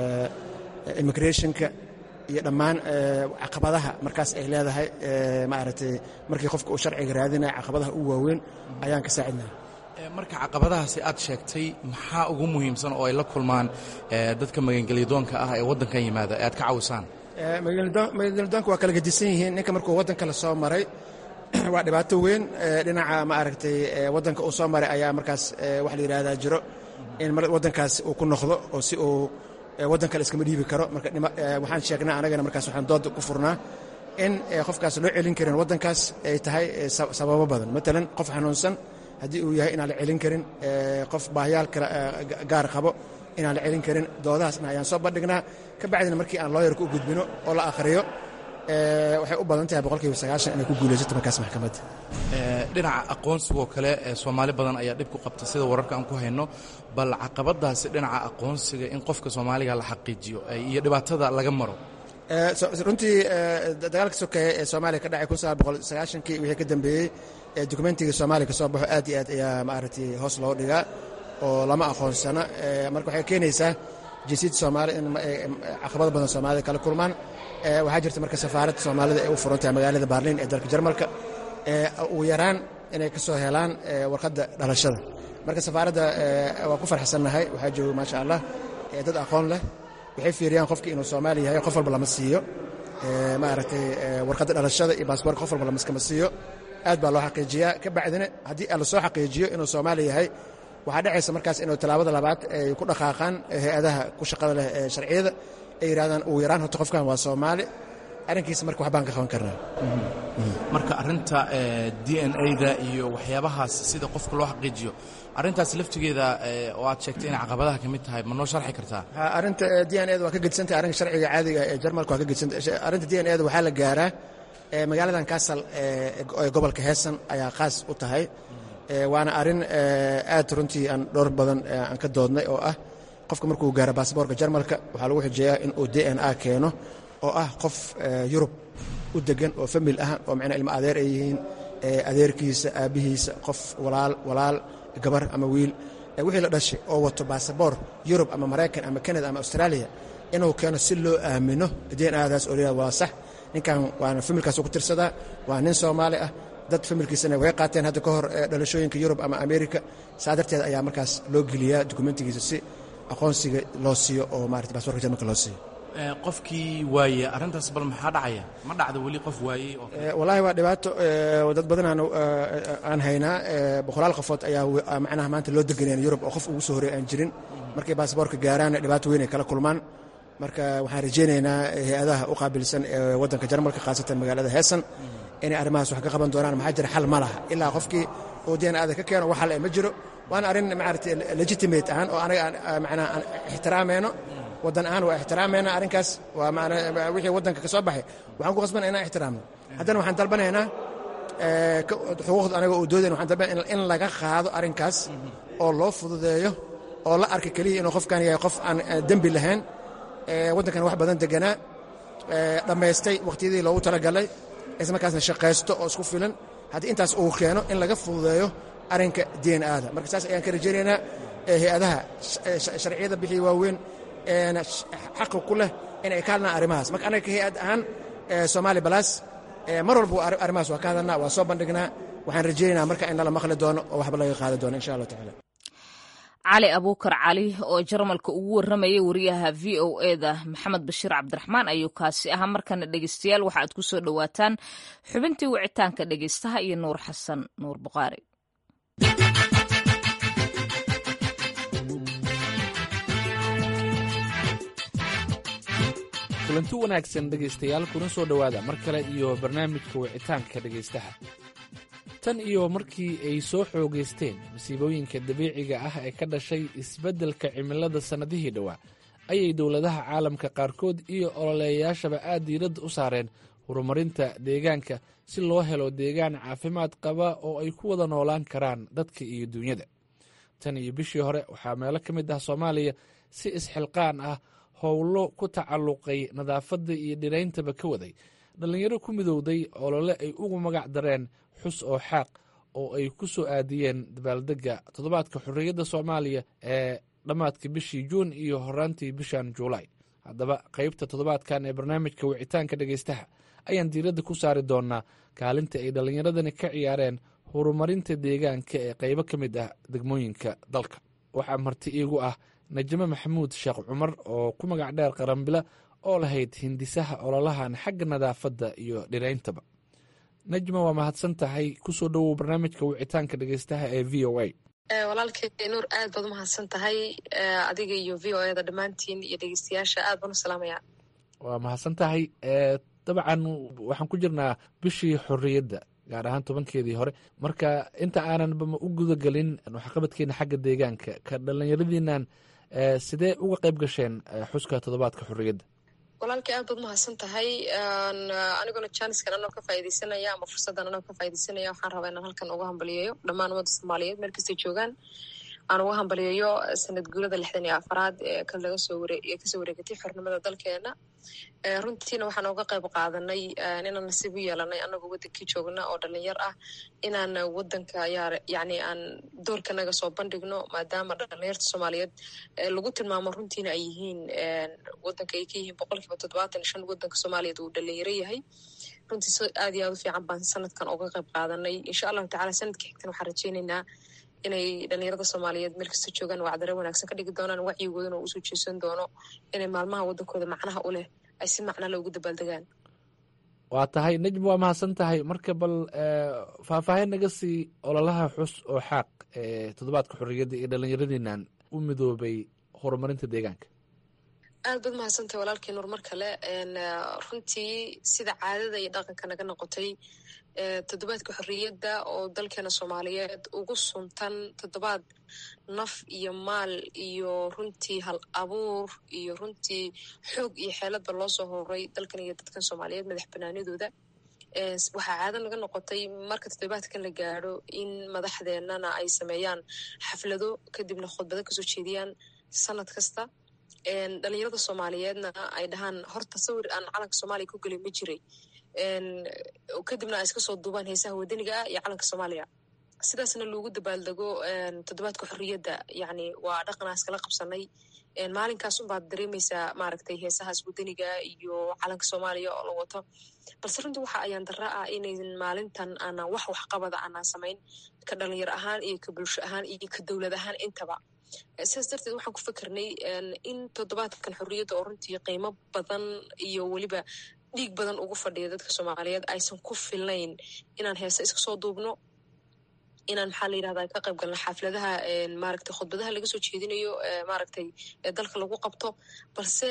immigrationka iyo dhammaan caqabadaha markaas ay leedahay maaragtay markii qofka uu sharciga raadinaya caqabadaha u waaweyn ayaan ka saacidnaa marka caqabadahaasi aad sheegtay maxaa ugu muhiimsan oo ay la kulmaan dadka magangelyadoonka ah ee waddankan yimaada ee aad ka caawisaan magangelyadoonka waa kala gedisan yihiin ninka markuu waddanka la soo maray waa dhibaato weyn dhinaca maaragtay waddanka uu soo maray ayaa markaas wax la yidhahdaa jiro in waddankaas uu ku noqdo oo si uu waddan kale iskama dhiibi karo marka waxaan sheegnaa anagana markaas waxaan dooda ku furnaa in qofkaas loo celin karin waddankaas ay tahay sababo badan matalan qof xanuunsan haddii uu yahay inaan la celin karin qof baahyaal kale gaar qabo inaan la celin karin doodahaasna ayaan soo bandhignaa ka bacdina markii aan looyarka u gudbino oo la akhriyo waxay u badan tahay boqolkiiba sagaashan inay ku guulaysato markaas maxkamadda dhinaca aqoonsigoo kale soomaali badan ayaa dhib ku qabta sida wararka aan ku hayno bal caqabadaasi dhinaca aqoonsiga in qofka soomaaliga la xaqiijiyo iyo dhibaatada laga maro runtii dagaalka sokeeye ee soomaaliya ka dhacay kun sagaal boqol sagaashankii wixii ka dambeeyey ee dokumentiga soomaaliya ka soo baxo aad iyo aad ayaa maaragtay hoos loo dhigaa oo lama aqoonsana marka waxay keenaysaa jinsiyadda soomaaliya in caqabado badan soomaalida kala kulmaan waxaa jirta marka safaaradda soomaalida ee u furan tahay magaalada baarliin ee dalka jarmalka ugu yaraan inay ka soo helaan warqadda dhalashada marka safaaradda waa ku farxsannahay waxaa jooga maasha allah dad aqoon leh waxay fiiriyaan qofki inuu soomaali yahay qof walba lama siiyo maaragtay warqadda dhalashada iyo baasboorka qof walba lamaskama siiyo aad baa loo xaqiijiyaa ka bacdina haddii la soo xaqiijiyo inuu soomaali yahay waxaa dhacaysa markaas inuu tallaabada labaad ay ku dhaqaaqaan hay-adaha ku shaqada leh ee sharciyada ay yidhahdaan ugu yaraan horta qofkan waa soomaali arrinkiisa marka waxbaan ka qaban karnaa marka arrinta d n a-da iyo waxyaabahaas sida qofka loo xaqiijiyo arrintaas laftigeeda oo aad sheegtay inay caqabadaha ka mid tahay ma noo sharxi kartaa arrinta d n a-da waa ka gedsantahay arrinka sharciga caadiga ee jarmalka waa ka gedsantahay arrinta d n a-da waxaa la gaaraa magaaladan kaasal ee gobolka heesan ayaa qaas u tahay waana arrin aad runtii aan dhowr badan aan ka doodnay oo ah qofka markuu gaaro baasboorka jarmalka waxaa lagu xujeeyaa inuu d n a keeno oo ah qof yurub u degan oo famil ah oo micnaa ilmo adeer ay yihiin adeerkiisa aabbihiisa qof walaal walaal gabar ama wiil wixii la dhashay oo wato baasaboor yurub ama maraykan ama kanada ama austraaliya inuu keeno si loo aamino d n adaas oo layihahdo waa sax ninkan waana familkaas ku tirsadaa waa nin soomaali ah dad familkiisana way qaateen hadda ka hor dhalashooyinka yurub ama amerika saa darteed ayaa markaas loo geliyaa dokumentigiisa si aqoonsiga loo siiyo oo maarata baasboorka jarmalka loo siiyo qofkii waaye arrintaas bal maxaa dhacaya ma dhacda weli qof waayey oo wallaahi waa dhibaato dad badan aan haynaa boqolaal qofood ayaa macnaha maanta loo deganayaan yurub oo qof ugu soo horey aan jirin markay baasboorka gaaraan dhibaato weyn ay kala kulmaan marka waxaan rajeynaynaa hay-adaha u qaabilsan ee waddanka jarmalka khaasatan magaalada heesan inay arrimahaas wax ka qaban doonaan maxaa jira xal ma laha ilaa qofkii uu deen aada ka keeno wax xal ma jiro waana arrin maarata legitimate ahaan oo anaga macnaa aan ixtiraamayno waddan ahaan waa ixtiraamayna arrinkaas waa macnaa wixii waddanka ka soo baxay waxaan ku qasbana inaan ixtiraamno haddana waxaan dalbanaynaa xuquuqda anaga oo doodayn waxaan dalbanaya in laga qaado arrinkaas oo loo fududeeyo oo la arka keliya inuu qofkan yahay qof aan dembi lahayn waddankan wax badan deganaa dhammaystay wakhtiyadii loogu talagalay islamarkaasna shaqaysto oo isku filan haddii intaas uu keeno in laga fududeeyo arrinka d n aada marka saas ayaan ka rajaynaynaa hay-adaha sharciyada bixiya waaweyn xaqa ku leh inay ka hadlaan arrimahaas marka anaga ka hay-ad ahaan somaali balas mar walba arrimahaas waa ka hadalnaa waa soo bandhignaa waxaan rajaynaynaa marka in lala maqli doono oo waxba laga qaadi doono insha allah tacala cali abuukar cali oo jarmalka ugu warramayay wariyaha v o eda maxamed bashiir cabdiraxmaan ayuu kaasi ahaa markana dhegeystayaal waxa aad ku soo dhowaataan xubintii wicitaanka dhegeystaha iyo nuur xasan nuur buqaari kulanti wanaagsan dhegaystayaal kuna soo dhowaada mar kale iyo barnaamijka wicitaanka dhegaystaha tan iyo markii ay soo xoogaysteen masiibooyinka dabiiciga ah ee ka dhashay isbeddelka cimilada sannadihii dhowaa ayay dowladaha caalamka qaarkood iyo ololeeyayaashaba aad diiradda u saareen horumarinta deegaanka si loo helo deegaan caafimaad qaba oo ay ku wada noolaan karaan dadka iyo duunyada tan iyo bishii hore waxaa meelo ka mid ah soomaaliya si isxilqaan ah howlo ku tacalluqay nadaafadda iyo dhirayntaba ka waday dhallinyaro ku midowday olole ay ugu magac dareen xus oo xaaq oo ay ku soo aadiyeen dabaaldegga toddobaadka xorriyadda soomaaliya ee dhammaadka bishii juun iyo horaantii bishan juulaay haddaba qaybta toddobaadkan ee barnaamijka wicitaanka dhegaystaha ayaan diiradda ku saari doonaa kaalinta ay dhallinyaradani ka ciyaareen horumarinta deegaanka ee qaybo ka mid ah degmooyinka dalka waxaa marti iigu ah najmo maxamuud sheekh cumar oo ku magac dheer qarambila oo lahayd hindisaha ololahan xagga nadaafadda iyo dhirayntaba najma waa mahadsan tahay kusoo dhowow barnaamijka wicitaanka dhegeystaha ee v o a walaalkay nuur aad baad umahadsan tahay adiga iyo v o eda dhammaantiin iyo dhegeystayaasha aad baan u salaamaya waa mahadsan tahay dabcan waxaan ku jirnaa bishii xorriyadda gaar ahaan tobankeedii hore marka inta aananba u gudagelin waxqabadkeena xagga deegaanka ka dhallinyaradiinan sidee uga qayb gasheen xuska toddobaadka xorriyadda walaalkii aad baad umahadsan tahay aniguna jaaniskan anoo ka faa'idaysanaya ama fursaddan anoo ka faa'idaysanaya waxaan rabaa inaan halkan uga hambaliyeeyo dhammaan ummadda soomaaliyeed meel kastay joogaan aan uga hambaliyeeyo sanad guurada lixdan iyo afaraad ee kan laga soo ware ee kasoo wareegatay xornimada dalkeena runtiina waxaan uga qayb qaadanay inaan nasiib u yeelanay anagoo wadankii joogna oo dhalinyar ah inaan wadanka ayaa yani aan doorkanaga soo bandhigno maadaama dhalinyarta soomaaliyeed lagu tilmaamo runtiina ay yihiin wadanka ay ka yihiin boqolkiiba toddobaatan shan wadanka soomaaliyeed uu dhalinyaro yahay runtii si aad iyo aad u fiican baan sanadkan uga qayb qaadanay insha allahu tacala sanadka xigtan waxaan rajeynaynaa inay dhalinyarada soomaaliyeed meel kasta joogaan wacdare wanaagsan ka dhigi doonaan wacyigoodana uu usoo jeesan doono inay maalmaha wadankooda macnaha u leh ay si macnala ugu dabaaldegaan waa tahay najm waa mahadsan tahay marka bal faahfaahin naga sii ololaha xus oo xaaq ee toddobaadka xorriyadda iyo dhallinyaradiinan u midoobay horumarinta deegaanka aad baad mahadsantahay walaalkii nuur mar kale runtii sida caadada iyo dhaqanka naga noqotay toddobaadka xorriyadda oo dalkeena soomaaliyeed ugu suntan toddobaad naf iyo maal iyo runtii hal abuur iyo runtii xoog iyo xeeladba loo soo horay dalkan iyo dadkan soomaaliyeed madax banaanidooda waxaa caado naga noqotay marka toddobaadkan la gaadho in madaxdeennana ay sameeyaan xaflado kadibna khudbado kasoo jeediyaan sanad kasta dhalinyarada soomaaliyeedna ay dhahaan horta sawir aan calanka soomaaliya ku gelin ma jiray kadibna ay iska soo duubaan heesaha wadaniga ah iyo calanka soomaaliya sidaasna loogu dabaaldego toddobaadka xorriyadda yani waa dhaqanaa iskala qabsanay maalinkaas unbaad dareemaysaa maaragtay heesahaas wadaniga iyo calanka soomaaliya oo la wato balse runtii waxa ayaan darra ah inaysan maalintan aanan wax waxqabada aanan samayn ka dhalinyar ahaan iyo ka bulsho ahaan iyo ka dowlad ahaan intaba sidaas darteed waxaan ku fikirnay in toddobaadkan xorriyadda oo runtii qiimo badan iyo weliba dhiig badan ugu fadhiya dadka soomaaliyeed aysan ku filnayn inaan heese iska soo duubno inaan maxaa la yirahdaa ka qayb galno xaafladaha maaragtay khudbadaha laga soo jeedinayo maaragtay dalka lagu qabto balse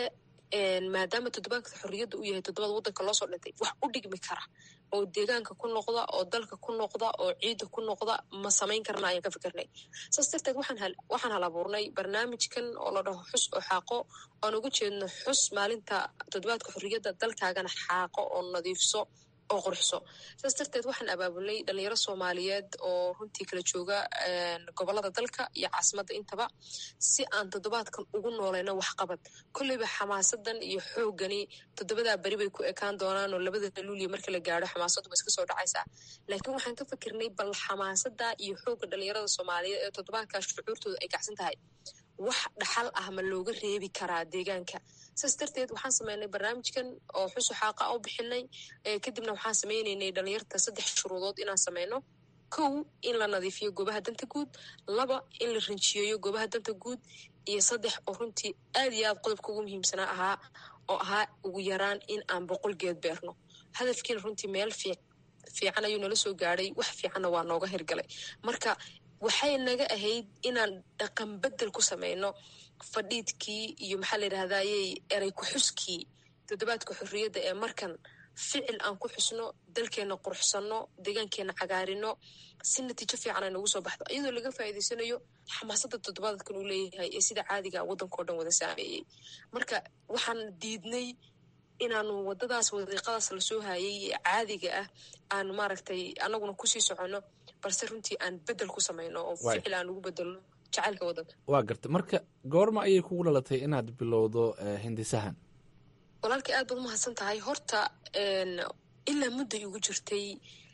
maadaama toddobaadka xorriyadda uu yahay toddobaad waddanka loosoo dhintay wax u dhigmi kara oo deegaanka ku noqda oo dalka ku noqda oo ciidda ku noqda ma samayn karna ayaan ka fikirnay saas darteed waxaan hal abuurnay barnaamijkan oo la dhaho xus oo xaaqo oan uga jeedno xus maalinta toddobaadka xorriyadda dalkaagana xaaqo oo nadiifso oo qurxso saas darteed waxaan abaabulnay dhalinyaro soomaaliyeed oo runtii kala jooga gobolada dalka iyo caasimadda intaba si aan toddobaadkan ugu noolayno waxqabad kolleyba xamaasadan iyo xoogani toddobadaa beri bay ku ekaan doonaan oo labada luuliya marka la gaadho xamaasaddu ba iska soo dhacaysaa laakiin waxaan ka fikirnay bal xamaasada iyo xoogga dhalinyarada soomaaliyeed ee toddobaadkaa shucuurtooda ay kacsan tahay wax dhaxal ah ma looga reebi karaa deegaanka saas darteed waxaan sameynay barnaamijkan oo xusu xaaqa u bixinay kadibna waxaan sameyneynay dhalinyarta saddex shuruudood inaan sameyno kow in la nadiifiyo goobaha danta guud laba in la rinjiyeeyo goobaha danta guud iyo saddex oo runtii aad iyo aad qodobka ugu muhiimsanaa ahaa oo ahaa ugu yaraan in aan boqol geed beerno hadafkiina runtii meel fiican ayuu nala soo gaadhay wax fiicanna waa nooga hirgalay marka waxay naga ahayd inaan dhaqan bedel ku sameyno fadhiidkii iyo maxaa la yidhahdayey erey ku-xuskii toddobaadka xorriyadda ee markan ficil aan ku xusno dalkeenna quruxsanno deegaankeenna cagaarino si natiijo fiican ay noogu soo baxdo iyadoo laga faa'iidaysanayo xamaasadda toddobaadkan uu leeyahay ee sida caadiga waddankao dhan wada saameeyey marka waxaan diidnay inaanu waddadaas wadiiqadaas lasoo hayay ee caadiga ah aanu maaragtay annaguna kusii soconno balse runtii aan bedel ku samayno oo ficil aan ugu bedelno jacaylka waddanka waa garta marka goorma ayay kugu dhalatay inaad bilowdo hindisahan walaalkii aad baad umahadsan tahay horta ilaa mudday ugu jirtay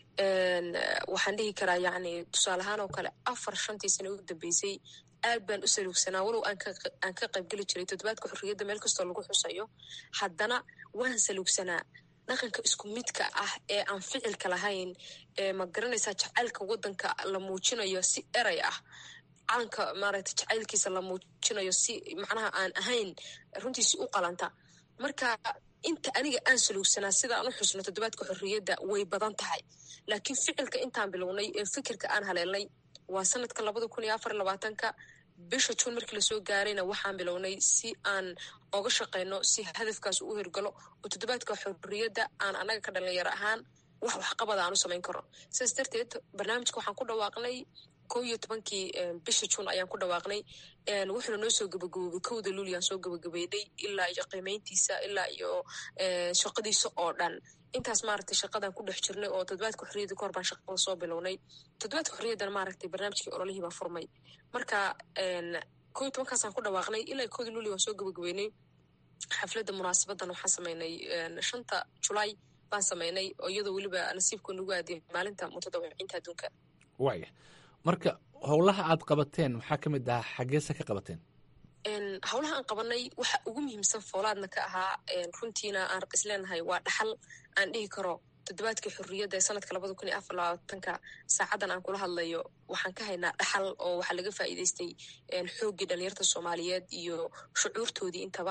waxaan dhihi karaa yacni tusaale ahaan oo kale afar shantii sano ugu dambeysay aad baan u saluugsanaa walow aan ka qaybgeli jiray toddobaadka xorriyadda meel kastoo lagu xusayo haddana waan saluugsanaa dhaqanka isku midka ah ee aan ficilka lahayn ee ma garanaysaa jacaylka waddanka la muujinayo si erey ah calanka maaragta jacaylkiisa la muujinayo si macnaha aan ahayn runtii si u qalanta marka inta aniga aan saluugsanaa sida aan u xusno toddobaadka xorriyadda way badan tahay laakiin ficilka intaan bilownay ee fikirka aan haleelnay waa sanadka labada kun iyo afar labaatanka bisha juun markii lasoo gaarayna waxaan bilownay si aan oga shaqeyno si hadafkaas u hirgalo oo toddobaadka xorriyadda aan annaga ka dhalinyaro ahaan wax waxqabada aan u samayn karno sidaas darteed barnaamijka waxaan ku dhawaaqnay kow iyo tobankii bisha juun ayaan ku dhawaaqnay wuxuuna noo soo gabagaboobay kowda luuliyan soo gabagabeynay ilaa iyo qiimeyntiisa ilaa iyo shaqadiisa oo dhan intaas maaragtay shaqadan ku dhex jirnay oo toddobaadka xorriyadda kahor baan shaqada soo bilownay toddobaadka xorriyaddana maaragtay barnaamijkii ololihii baa furmay marka kow iyo tobankaasaan ku dhawaaqnay ilaa kowda luuliya waan soo gabagabeynay xafladda munaasabadan waxaan sameynay shanta julaay baan sameynay oo iyadoo weliba nasiibku nagu aadiyay maalinta mutadawiciinta adduunka waaya marka howlaha aad qabateen maxaa ka mid ahaa xaggeese ka qabateen howlaha aan qabanay waxa ugu muhiimsan foolaadna ka ahaa runtiina aan isleenahay waa dhaxal aan dhihi karo toddobaadkii xorriyadda ee sanadka labada kun iyo afar labaatanka saacadan aan kula hadlayo waxaan ka haynaa dhaxal oo waxaa laga faa'iidaystay xooggii dhalinyarta soomaaliyeed iyo shucuurtoodii intaba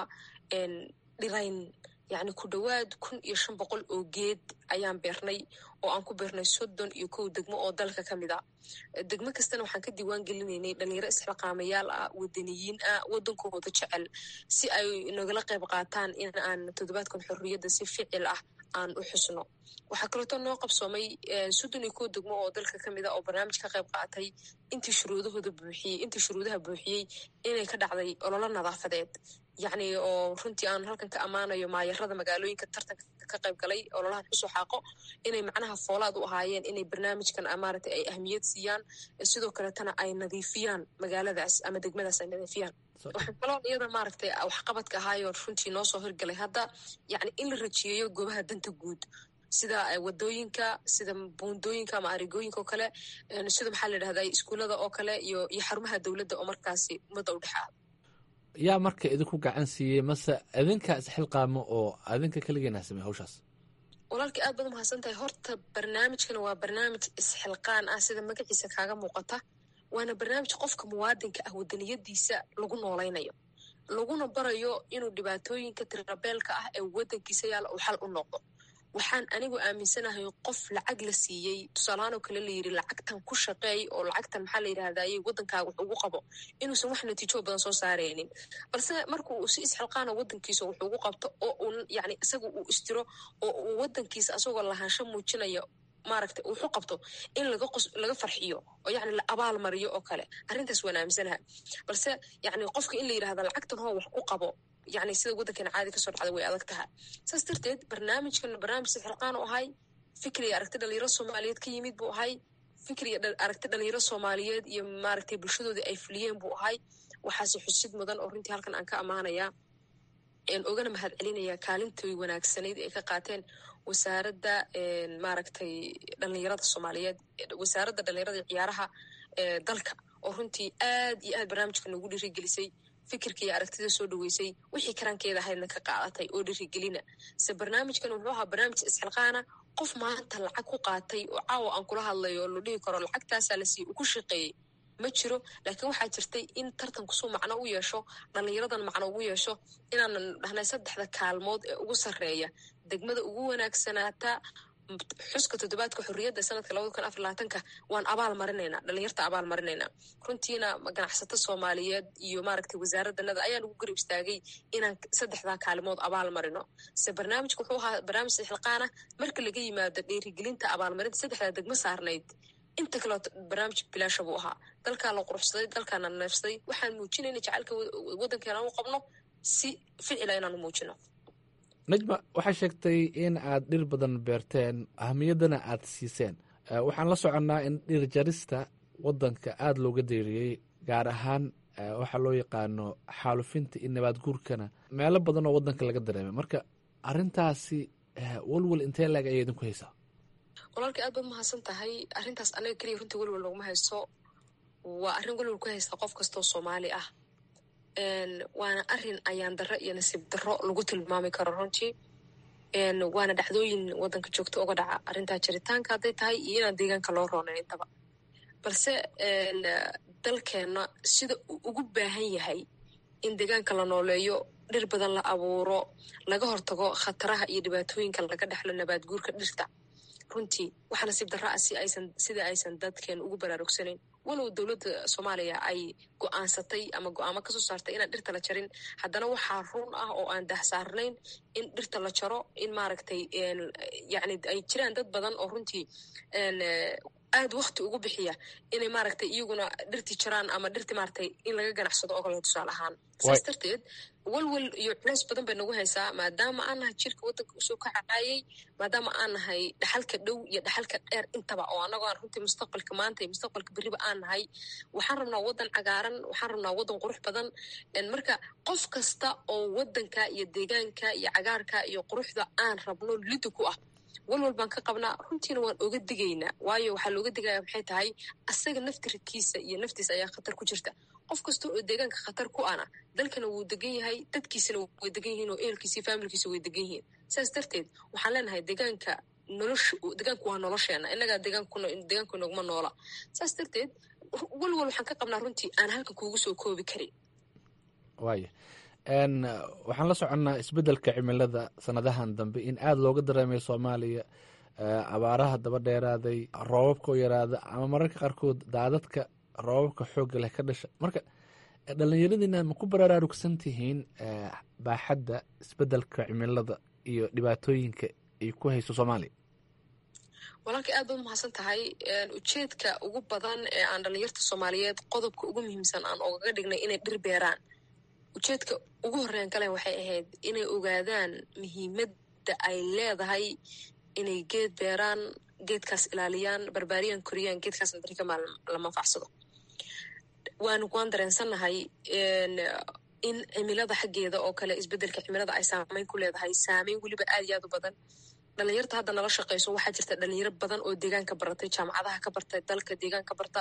dhirayn yacni ku dhowaad kun iyo shan boqol oo geed ayaan beernay oo aan ku beernay soddon iyo kow degmo oo dalka ka mid a degmo kastana waxaan ka diiwaan gelinaynay dhalinyaro isxilqaamayaal ah wadaniyiin ah waddankooda jecel si ay nagala qayb qaataan in aan toddobaadkan xorriyadda si ficil ah aan u xusno waxaa kaleeto noo qabsoomay soddon iyo kow degmo oo dalka ka mid a oo barnaamij ka qayb qaatay intii shuruudahooda buuxiyey intii shuruudaha buuxiyey inay ka dhacday ololo nadaafadeed yacni oo runtii aan halkan ka ammaanayo maayarada magaalooyinka tartanka ka qayb galay ololahan xusoo xaaqo inay macnaha foolaad u ahaayeen inay barnaamijkan maaragtay ay ahmiyad siiyaan sidoo kaletana ay nadiifiyaan magaaladaas ama degmadaas ay nadiifiyaan waxaa kaloo iyada maaragtay waxqabadka ahaayo runtii noo soo hirgalay hadda yacni in la rajiyeeyo goobaha danta guud sida wadooyinka sida buundooyinka ama arigooyinka oo kale sida maxaa la yidhahda iskuullada oo kale iyo iyo xarumaha dowladda oo markaasi ummadda u dhexaada yaa marka idinku gacan siiyey mase idinkaa isxilqaamo oo adinka keligeena samey hawshaas walaalkii aad baad umahadsan tahay horta barnaamijkan waa barnaamij isxilqaan ah sida magaciisa kaaga muuqata waana barnaamij qofka muwaadinka ah wadaniyadiisa lagu noolaynayo laguna barayo inuu dhibaatooyinka tirabeelka ah ee wadankiisa yaalla uu xal u noqdo waxaan anigu aaminsanahay qof lacag la siiyey tusaalahaanoo kale la yidhi lacagtan ku shaqeey oo lacagtan maxaa la yidhahdayey waddankaaga wax ugu qabo inuusan wax natiijo badan soo saaraynin balse marka uu si isxilqaana waddankiisa wax ugu qabto oo uu yani isaga uu istiro oo uu waddankiisa asagoo lahaansho muujinaya maaragta wuxu qabto in laga qos laga farxiyo oo yani la abaal mariyo oo kale arrintaas waan aaminsanaha balse yani qofka in la yidhahda lacagtan hoo wax ku qabo yani sida waddankeena caadi kasoo dhacda way adag tahay saas darteed barnaamijkan barnaamij sixilqaan u ahay fikriya aragti dhalinyaro soomaaliyeed ka yimid buu ahay fikriya aragti dhalinyaro soomaaliyeed iyo maaragtay bulshadoodii ay fuliyeen buu ahay waxaase xusid mudan oo runtii halkan aan ka ammaanayaa ogana mahad celinaya kaalintoy wanaagsanayd ay ka qaateen wasaaradda maaragtay dhalinyarada soomaaliyeed wasaaradda dhalinyarada ciyaaraha dalka oo runtii aad iyo aad barnaamijka noogu dhiirigelisay fikirka iyo aragtida soo dhaweysay wixii karankeeda ahaydna ka qaadatay oo dhirigelina se barnaamijkan wuxuu ahaa barnaamij isxilqaana qof maanta lacag ku qaatay oo caawa aan kula hadlayo oo la dhihi karo lacagtaasaa la siiyey uu ku shaqeeyey ma jiro laakiin waxaa jirtay in tartankusuu macno u yeesho dhalinyaradan macno ugu yeesho inaanan dhahnay saddexda kaalmood ee ugu sarreeya degmada ugu wanaagsanaata xuska toddobaadka xorriyadda sanadka labada kun afar labaatanka waan abaal marinaynaa dhalinyarta abaal marinaynaa runtiina ganacsato soomaaliyeed iyo maaragtay wasaaraddanada ayaa nagu garab istaagay inaan saddexdaa kaalimood abaal marino se barnaamijka wuxuu ahaa barnaamij sixilqaana marka laga yimaado dhiirigelinta abaalmarinta saddexdaa degmo saarnayd inta kaleo barnaamij bilaasha buu ahaa dalkaa la quruxsaday dalkaana neefsaday waxaan muujinayna jacaylka waddankeena u qabno si ficila inaanu muujino najma waxaa sheegtay in aad dhir badan beerteen ahamiyaddana aad siiseen waxaan la soconnaa in dhir jarista waddanka aada looga deeriyey gaar ahaan waxaa loo yaqaano xaalufinta iyo nabaad guurkana meelo badan oo waddanka laga dareemay marka arrintaasi walwal intee laeg ayay idinku haysaa walaalka aad baad mahadsan tahay arrintaas anaga keliya runtii welwal noguma hayso waa arrin welwal ku haysta qof kastoo soomaali ah waana arin ayaan darro iyo nasiib darro lagu tilmaami karo runtii waana dhacdooyin waddanka joogto uga dhaca arrintaa jiritaanka hadday tahay iyo inaan deegaanka loo roonay intaba balse dalkeenna sida uu ugu baahan yahay in deegaanka la nooleeyo dhir badan la abuuro laga hortago khataraha iyo dhibaatooyinka laga dhexlo nabaad guurka dhirta runtii waxaa nasiib darra ah si aysan sida aysan dadkeen ugu baraarugsanayn walow dowladda soomaaliya ay go-aansatay ama go-aamo kasoo saartay inaan dhirta la jarin haddana waxaa run ah oo aan dahsaarnayn in dhirta la jaro in maaragtay yani ay jiraan dad badan oo runtii aad wakti ugu bixiya inay maaragtay iyaguna dhirtii jaraan ama dhirti maaragtay in laga ganacsado oo kale tusaale ahaan saas darteed walwal iyo culeys badan bay nagu haysaa maadaama aan nahay jirka waddanka usoo kacaayay maadaama aan nahay dhaxalka dhow iyo dhaxalka dheer intaba oo annagoo aan runtii mustaqbalka maanta iyo mustaqbalka beriba aan nahay waxaan rabnaa waddan cagaaran waxaan rabnaa waddan qurux badan marka qof kasta oo waddanka iyo deegaanka iyo cagaarka iyo quruxda aan rabno lidi ku ah walwal baan ka qabnaa runtiina waan oga digaynaa waayo waxaa looga digaya maxay tahay asaga naftirkiisa iyo naftiisa ayaa khatar ku jirta qof kasta oo deegaanka khatar ku ana dalkana wuu degan yahay dadkiisana way degan yihiin oo ehelkiisa faamilkiisa way degan yihiin saas darteed waxaan leenahay deegaanka nolosha deegaanku waa nolosheena inagaa deegaanku noguma noola saas darteed walwal waxaan ka qabnaa runtii aan halkan kuugu soo koobi karin waaya waxaan la soconnaa isbeddelka cimilada sanadahan dambe in aada looga dareemay soomaaliya abaaraha daba dheeraaday roobabka oo yaraada ama mararka qaarkood daadadka roobabka xoogga leh ka dhasha marka dhallinyaradiina ma ku baraarugsan tihiin baaxadda isbeddelka cimilada iyo dhibaatooyinka ay ku hayso soomaaliya walaalka aad baad umahadsan tahay ujeedka ugu badan ee aan dhallinyarta soomaaliyeed qodobka ugu muhiimsan aan ogaga dhignay inay dhir beeraan ujeedka ugu horreyn kale waxay ahayd inay ogaadaan muhiimadda ay leedahay inay geed beeraan geedkaas ilaaliyaan barbaariyaan koriyaan geedkaasna darikama la manfacsado waan waan dareensannahay in cimilada xaggeeda oo kale isbeddelka cimilada ay saameyn ku leedahay saameyn weliba aad iyo aad u badan dhalinyarta hadda nala shaqeyso waxaa jirta dhalinyaro badan oo deegaanka baratay jaamacadaha ka barta dalka deegaanka barta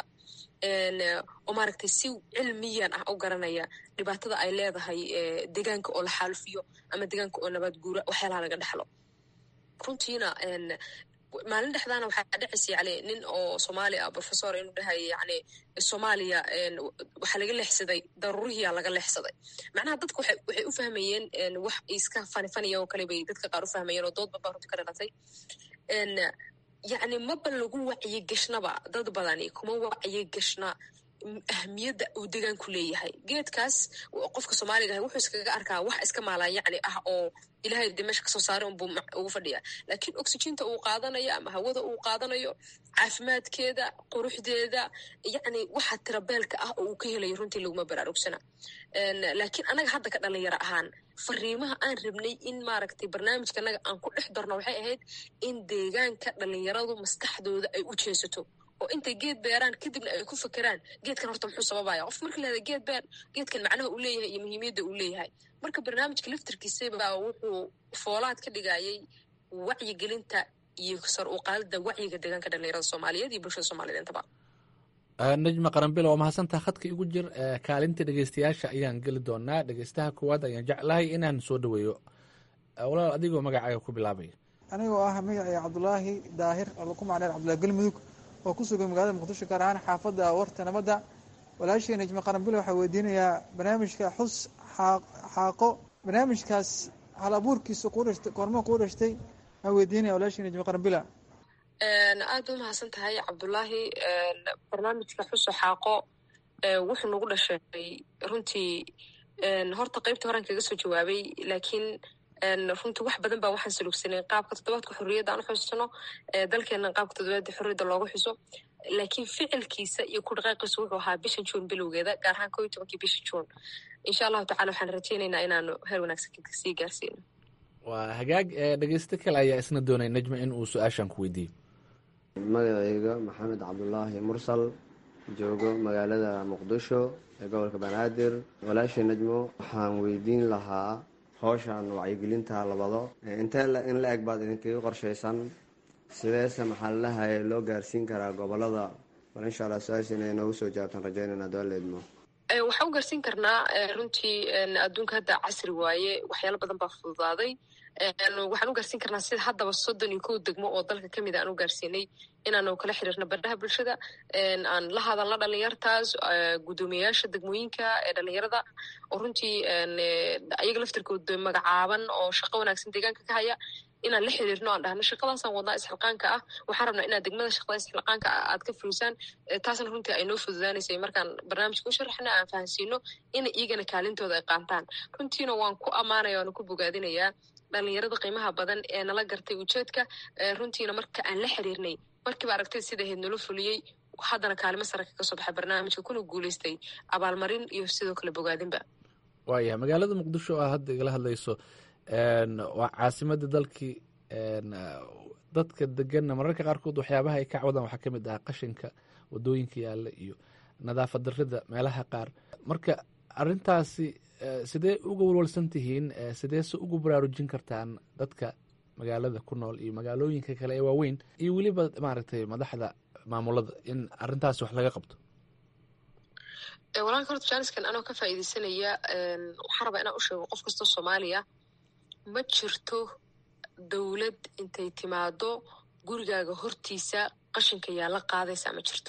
oo maaragtay si cilmiyan ah u garanaya dhibaatada ay leedahay deegaanka oo la xaalufiyo ama deegaanka oo nabaad guura waxyaalaha laga dhexlo runtiina maalin dhexdaana waxaa dhacaysa yani nin oo soomaali ah professor inuu dhahaya yani soomaaliya waxaa laga leexsaday daruurihiyaa laga leexsaday macnaha dadka waxay waxay u fahmayeen wax iska fanifaniya oo kale bay dadka qaar u fahmayeen oo doodba baa runti ka dhalatay yacni maba lagu wacyi gashnaba dad badani kuma wacyi gashna ahmiyadda uu degaanku leeyahay geedkaas qofka soomaaliga ah wuxuu iskaga arkaa wax iska maalaan yacni ah oo ilahay de meesha kasoo saaray unbuu ugu fadhiya laakiin oxyginta uu qaadanayo ama hawada uu qaadanayo caafimaadkeeda quruxdeeda yacni waxa tirabeelka ah oo uu ka helayo runtii laguma baraarugsana laakiin annaga hadda ka dhalinyaro ahaan fariimaha aan rabnay in maaragtay barnaamijka annaga aan ku dhex darno waxay ahayd in deegaanka dhalinyaradu maskaxdooda ay u jeesato oo intay geed beeraan kadibna ay ku fakeraan geedkan horta muxuu sababaya qof marka lahada geed beer geedkan macnaha uu leeyahay iyo muhiimiyadda uu leeyahay marka barnaamijka laftarkiisaba wuxuu foolaad ka dhigayay wacyigelinta iyo sar u qaadida wacyiga deegaanka dhalinyarada soomaaliyeed iyo bulshada soomaaliyed intaba najma qaranbil waa mahadsantaha khadka igu jir kaalinta dhegeystayaasha ayaan geli doonaa dhegeystaha koowaad ayaan jeclahay inaan soo dhaweeyo walaal adigoo magacaaga ku bilaabaya anigoo ah magacay cabdulaahi daahir oo lagu macneer cabdullahi galmudug oo ku sugan magaalada muqdisho gaar ahaan xaafadda warta nabadda walaashii najma qaranbil waxaa weydiinayaa barnaamijka xus xaaqo barnaamijkaas hal abuurkiisa koormo kuu dhashtay aa weydiinaya walaashii najma qaranbila aad u mahadsan tahay cabdulaahi barnaamijka xuso xaaqo wuxuu nagu dhashay runtii horta qeybtii horan kaga soo jawaabay laakiin runtii wax badan baa waxaan salugsanay qaabka toddobaadka xorriyadda aan u xusno dalkeena qaabka toddobaadka xorriyadda loogu xuso laakiin ficilkiisa iyo ku dhaqaaqiisa wuxuu ahaa bisha juun bilowgeeda gaar ahaan koo iyo tobankii bisha juun insha allahu tacala waxaan rajaynaynaa inaanu heer wanaagsan sii gaarsiino waa hagaag dhegeysto kale ayaa isna doonay najma in uu su-aashan ku weydiiyo magacayga maxamed cabdulaahi mursal joogo magaalada muqdisho ee gobolka banaadir walaashii najmo waxaan weydiin lahaa howshan wacyigelinta labado intee in la eg baad idinkaga qorshaysan sideese maxaladaha loo gaarsiin karaa gobolada bal insha allah su-aasha inay noogu soo jawaabtaan rajaynayna doaleedmo waxaan u gaarsiin karnaa runtii adduunka hadda casri waaye waxyaalo badan baa fududaaday waxaan u gaarsiin karnaa sida haddaba soddon iyo kow degmo oo dalka ka mid a aan u gaarsiinay inaanu kala xiriirno bardhaha bulshada aan la hadalno dhalinyartaas guddoomiyayaasha degmooyinka ee dhalinyarada oo runtii ayaga laftirkooda magacaaban oo shaqo wanaagsan deegaanka ka haya inaan la xiriirno aan dhahno shaqadaasaan wadnaa isxilqaanka ah waxaan rabnaa inaad degmada shaqada isxilqaanka ah aad ka fulisaan taasna runtii ay noo fududaanaysay markaan barnaamijka u sharaxna aan fahansiino in iyagana kaalintooda ay qaantaan runtiina waan ku ammaanaya waana ku bogaadinayaa dhalinyarada qiimaha badan ee nala gartay ujeedka runtiina marka aan la xiriirnay markiiba aragtay sida ahayd nala fuliyey haddana kaalimo sare kaga soo baxay barnaamijka kuna guuleystay abaalmarin iyo sidoo kale bogaadinba waayahay magaalada muqdisho oo hadda igala hadlayso waa caasimada dalkii dadka deganna mararka qaarkood waxyaabaha ay ka cawdaan waxaa ka mid ah qashinka wadooyinka yaalla iyo nadaafad darida meelaha qaar marka arintaasi sidee uga walwalsan tihiin sideese ugu baraarujin kartaan dadka magaalada ku nool iyo magaalooyinka kale ee waaweyn iyo weliba maaragtay madaxda maamulada in arintaasi wax laga qabto walaalka horta jaaniskan anoo ka faa'iideysanaya waxaan rabaa inaan u sheego qof kastoo soomaaliya ma jirto dowlad intay timaado gurigaaga hortiisa qashinka yaalla qaadaysa ma jirto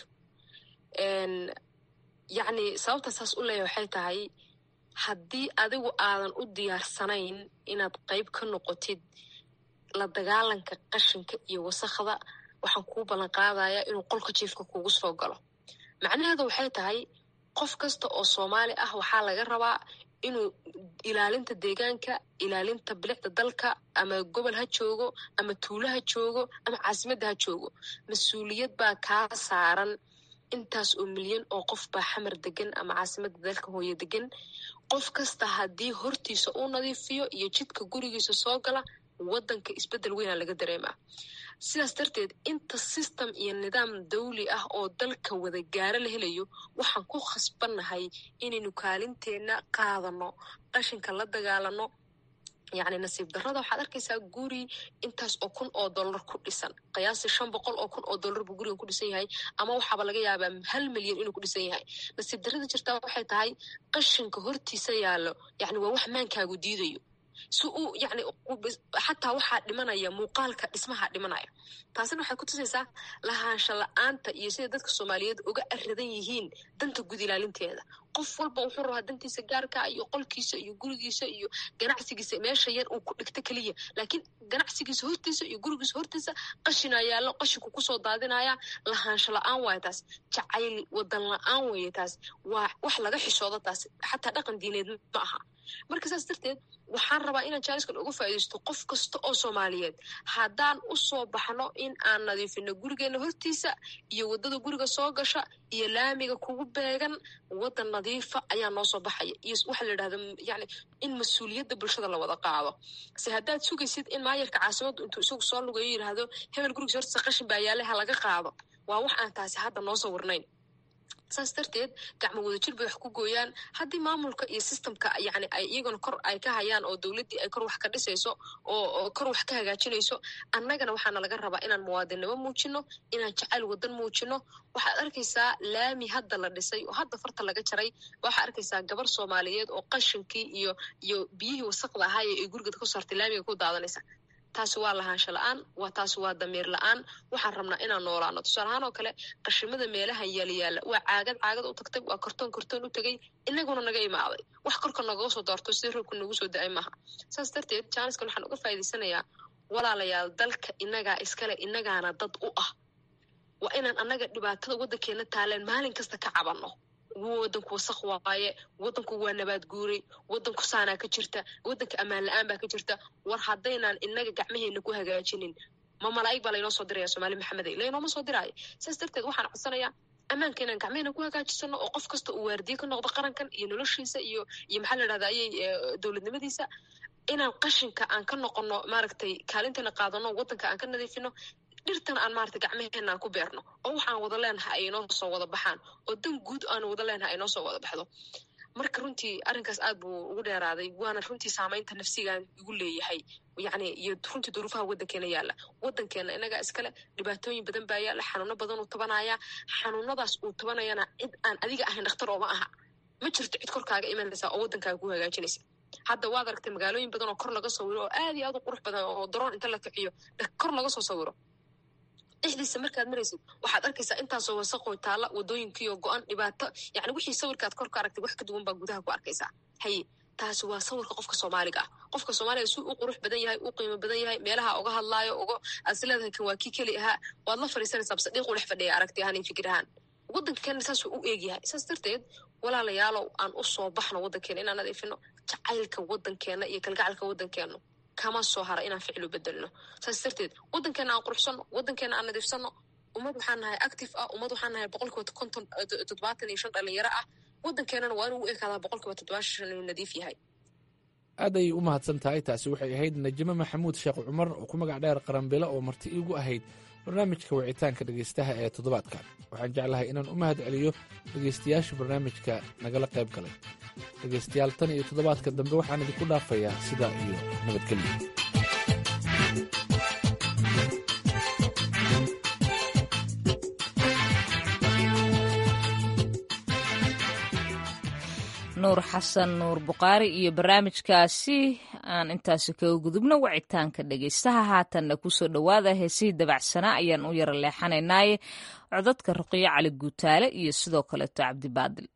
yacni sababta saas u leeyahay waxay tahay haddii adigu aadan u diyaarsanayn inaad qayb ka noqotid la dagaalanka qashinka iyo wasakhda waxaan kuu ballan qaadayaa inuu qolka jiifka kuugu soo galo macnaheedu waxay tahay qof kasta oo soomaali ah waxaa laga rabaa inuu ilaalinta deegaanka ilaalinta bilicda dalka ama gobol ha joogo ama tuulo ha joogo ama caasimadda ha joogo mas-uuliyad baa kaa saaran intaas oo milyan oo qof baa xamar degan ama caasimadda dalka hooye degan qof kasta haddii hortiisa uu nadiifiyo iyo jidka gurigiisa soo gala waddanka isbeddel weynaa laga dareemaa sidaas darteed inta system iyo nidaam dawli ah oo dalka wada gaaro la helayo waxaan ku khasbannahay inaynu kaalinteenna qaadano qashinka la dagaalano yacni nasiib darrada waxaad arkaysaa guri intaas oo kun oo dollar ku dhisan qiyaasi shan boqol oo kun oo dollar buu gurigan ku dhisan yahay ama waxaaba laga yaabaa hal milyan inuu ku dhisan yahay nasiib darrada jirtaa waxay tahay qashinka hortiisa yaallo yacni waa wax maankaagu diidayo si uu yani xataa waxaa dhimanaya muuqaalka dhismaha dhimanaya taasina waxay kutusaysaa lahaansha la-aanta iyo sida dadka soomaaliyeed uga aradan yihiin danta gud ilaalinteeda qof walba wuxuu rabaa dantiisa gaarka iyo qolkiisa iyo gurigiisa iyo ganacsigiisa meesha yar uu ku dhigto keliya laakiin ganacsigiisa hortiisa iyo gurigiisa hortiisa qashina yaallo qashinku kusoo daadinaya lahaansho la-aan waaya taas jacayl wadan la-aan weeye taas waa wax laga xishoodo taas xataa dhaqan diineed ma aha marka saas darteed waxaan rabaa inaan jaaniskan uga faaidaysto qof kasta oo soomaaliyeed haddaan u soo baxno in aan nadiifino gurigeena hortiisa iyo waddada guriga soo gasha iyo laamiga kugu beegan waddan nadiifa ayaa noo soo baxaya iyo waxaa la yidhahda yani in mas-uuliyadda bulshada la wada qaado se haddaad sugaysid in maayarka caasimaddu intuu isagu soo lugayo yidhaahdo hebel gurigiisa hortiisa qashin baa yaale ha laga qaado waa wax aan taasi hadda noo sawirnayn saas darteed gacmo wadajir bay wax ku gooyaan haddii maamulka iyo systemka yani ay iyaguna kor ay ka hayaan oo dowladdii ay kor wax ka dhisayso oo kor wax ka hagaajinayso annagana waxaana laga rabaa inaan muwaadinnimo muujino inaan jacayl wadan muujino waxaad arkaysaa laami hadda la dhisay oo hadda farta laga jaray waxaad arkaysaa gabar soomaaliyeed oo qashinkii iyo iyo biyihii wasaqda ahaay ay gurigeed ku saartay laamiga ku daadanaysa taasi waa lahaansho la-aan waa taasi waa damiir la-aan waxaan rabnaa inaan noolaano tusaale ahaan oo kale qashimada meelaha yaalayaala waa caagad caagad u tagtay waa kortoon kortoon u tegay inaguna naga imaaday wax korka nagaga soo doorto sida roobka nagu soo da-ay maaha saas darteed jaaniskan waxaan uga faa'idaysanayaa walaalayaal dalka inagaa iskale inagaana dad u ah waa inaan annaga dhibaatada waddankeena taaleen maalin kasta ka cabanno wadanku wasaq waaye wadanku waa nabaad guuray wadanku saanaa ka jirta wadanka ammaan la-aan baa ka jirta war haddaynaan inaga gacmaheena ku hagaajinin ma malaa'ig baa laynoo soo diraya soomaali maxamede laynooma soo diraayo saas darteed waxaan codsanayaa ammaanka inaan gacmaheena ku hagaajisano oo qof kasta uu waardiye ka noqdo qarankan iyo noloshiisa iyo iyo maxaa la yidhahda ayay dowladnimadiisa inaan qashinka aan ka noqono maaragtay kaalinteena qaadano wadanka aan ka nadiifino dhirtan aan maarata gacmaheena aan ku beerno oo waxaan wada leenahay ay inoo soo wada baxaan oo dan guud aan wada leenahay ay noo soo wada baxdo marka runtii arrinkaas aad buu ugu dheeraaday waana runtii saamaynta nafsigaan igu leeyahay yacni iyo runtii duruufaha waddankeena yaalla waddankeena inagaa iskale dhibaatooyin badan baa yaalla xanuuno badan uu tabanaya xanuunadaas uu tabanayana cid aan adiga ahayn dhakhtar ooma aha ma jirto cid korkaaga imanaysa oo waddankaaga ku hagaajinaysa hadda waad aragtay magaalooyin badan oo kor laga sawiro oo aad iyo aad u qurux badan oo daroon inta la kiciyo kor laga soo sawiro dhexdiisa markaad maraysid waxaad arkaysaa intaasoo wasaqoo taalla wadooyinkiioo go-an dhibaato yani wixii sawirkaad kor ka aragtay wax ka duwan baa gudaha ku arkaysaa haye taasi waa sawirka qofka soomaaliga ah qofka soomaaliga si u qurux badan yahay u qiimo badan yahay meelaha uga hadlaayo uga aad is leedahay kan waa kii keli ahaa waad la fadhiisanaysaa base dhiiqu dhex fadhiya aragti ahaan iyo fikir ahaan waddankeena saasuu u eegyahay saas darteed walaalayaalow aan u soo baxno waddankeena inaan nadiifino jacaylka waddankeena iyo kalgacalka waddankeenu kama soo hara inaan ficlu bedelno saas darteed waddankeena aan quruxsano waddankeena aan nadiifsano ummad waxaan nahay active ah ummad waxaan nahay boqolkiiba konton toddobaatan iyo shan dhalinyaro ah waddankeenana waa inuu u ekaadaa boqolkiiba toddobaatan shan inuu nadiif yahay aad ayay u mahadsan tahay taasi waxay ahayd najimo maxamuud sheekh cumar oo ku magac dheer qaranbilo oo marti iigu ahayd barnaamijka wicitaanka dhegaystaha ee toddobaadkan waxaan jeclahay inaan u mahad celiyo dhegaystayaasha barnaamijka nagala qayb galay dhegaystayaal tan iyo toddobaadka dambe waxaan idinku dhaafayaa sidaa iyo nabadgelyo nuur xasan nuur buqaari iyo barnaamijkaasi aan intaasi kaga gudubno wacitaanka dhegaystaha haatanna kusoo dhowaada heesihii dabacsanaa ayaan u yara leexanaynaaye codadka ruqiyo cali guutaale iyo sidoo kaleeto cabdibaadil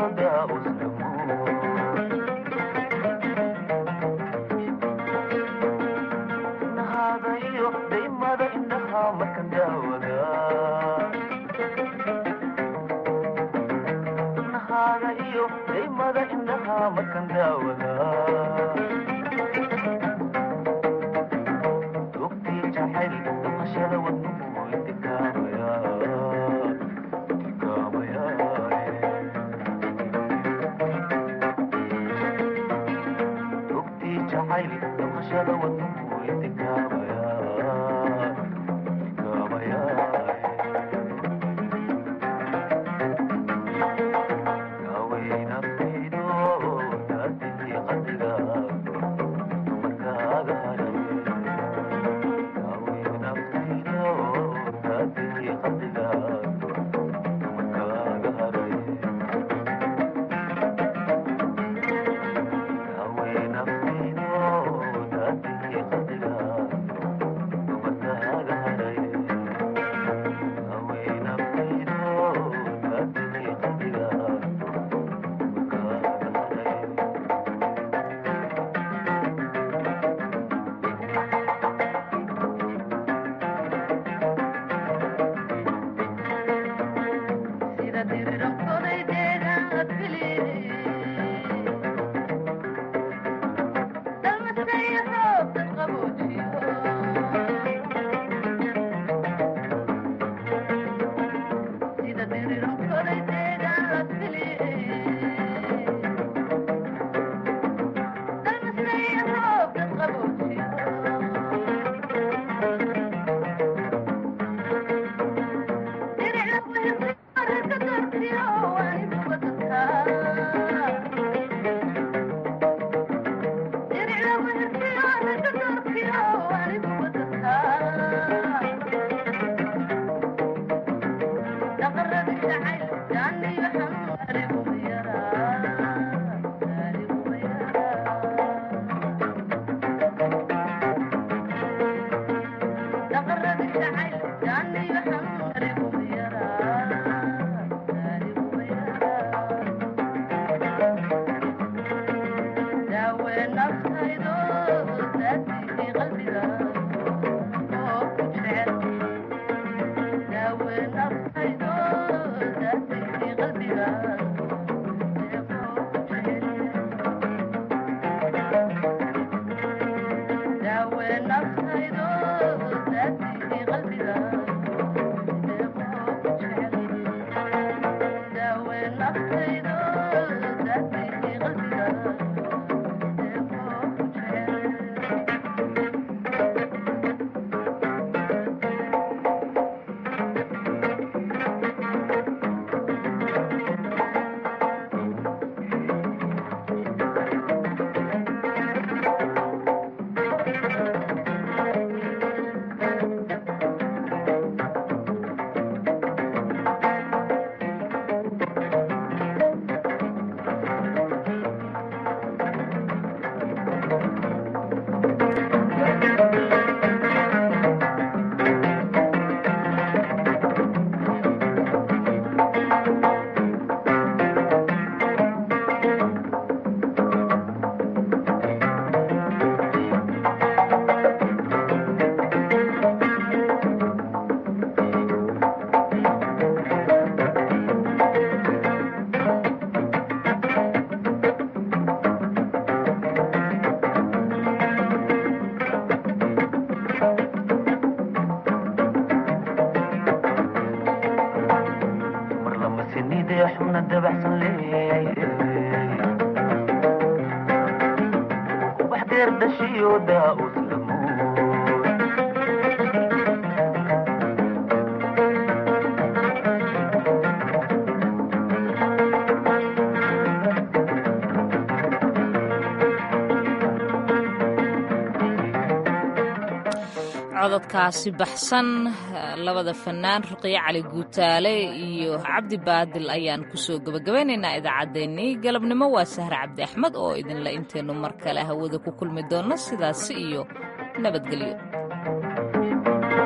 cododkaasi baxsan labada fanaan ruqyo cali guutaale iyo cabdi baadil ayaan kusoo gebagabaynaynaa idaacaddeenii galabnimo waa sahre cabdi axmed oo idinla inteennu mar kale hawada ku kulmi doonno sidaasi iyo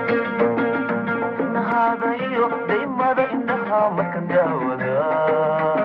nabadgelyo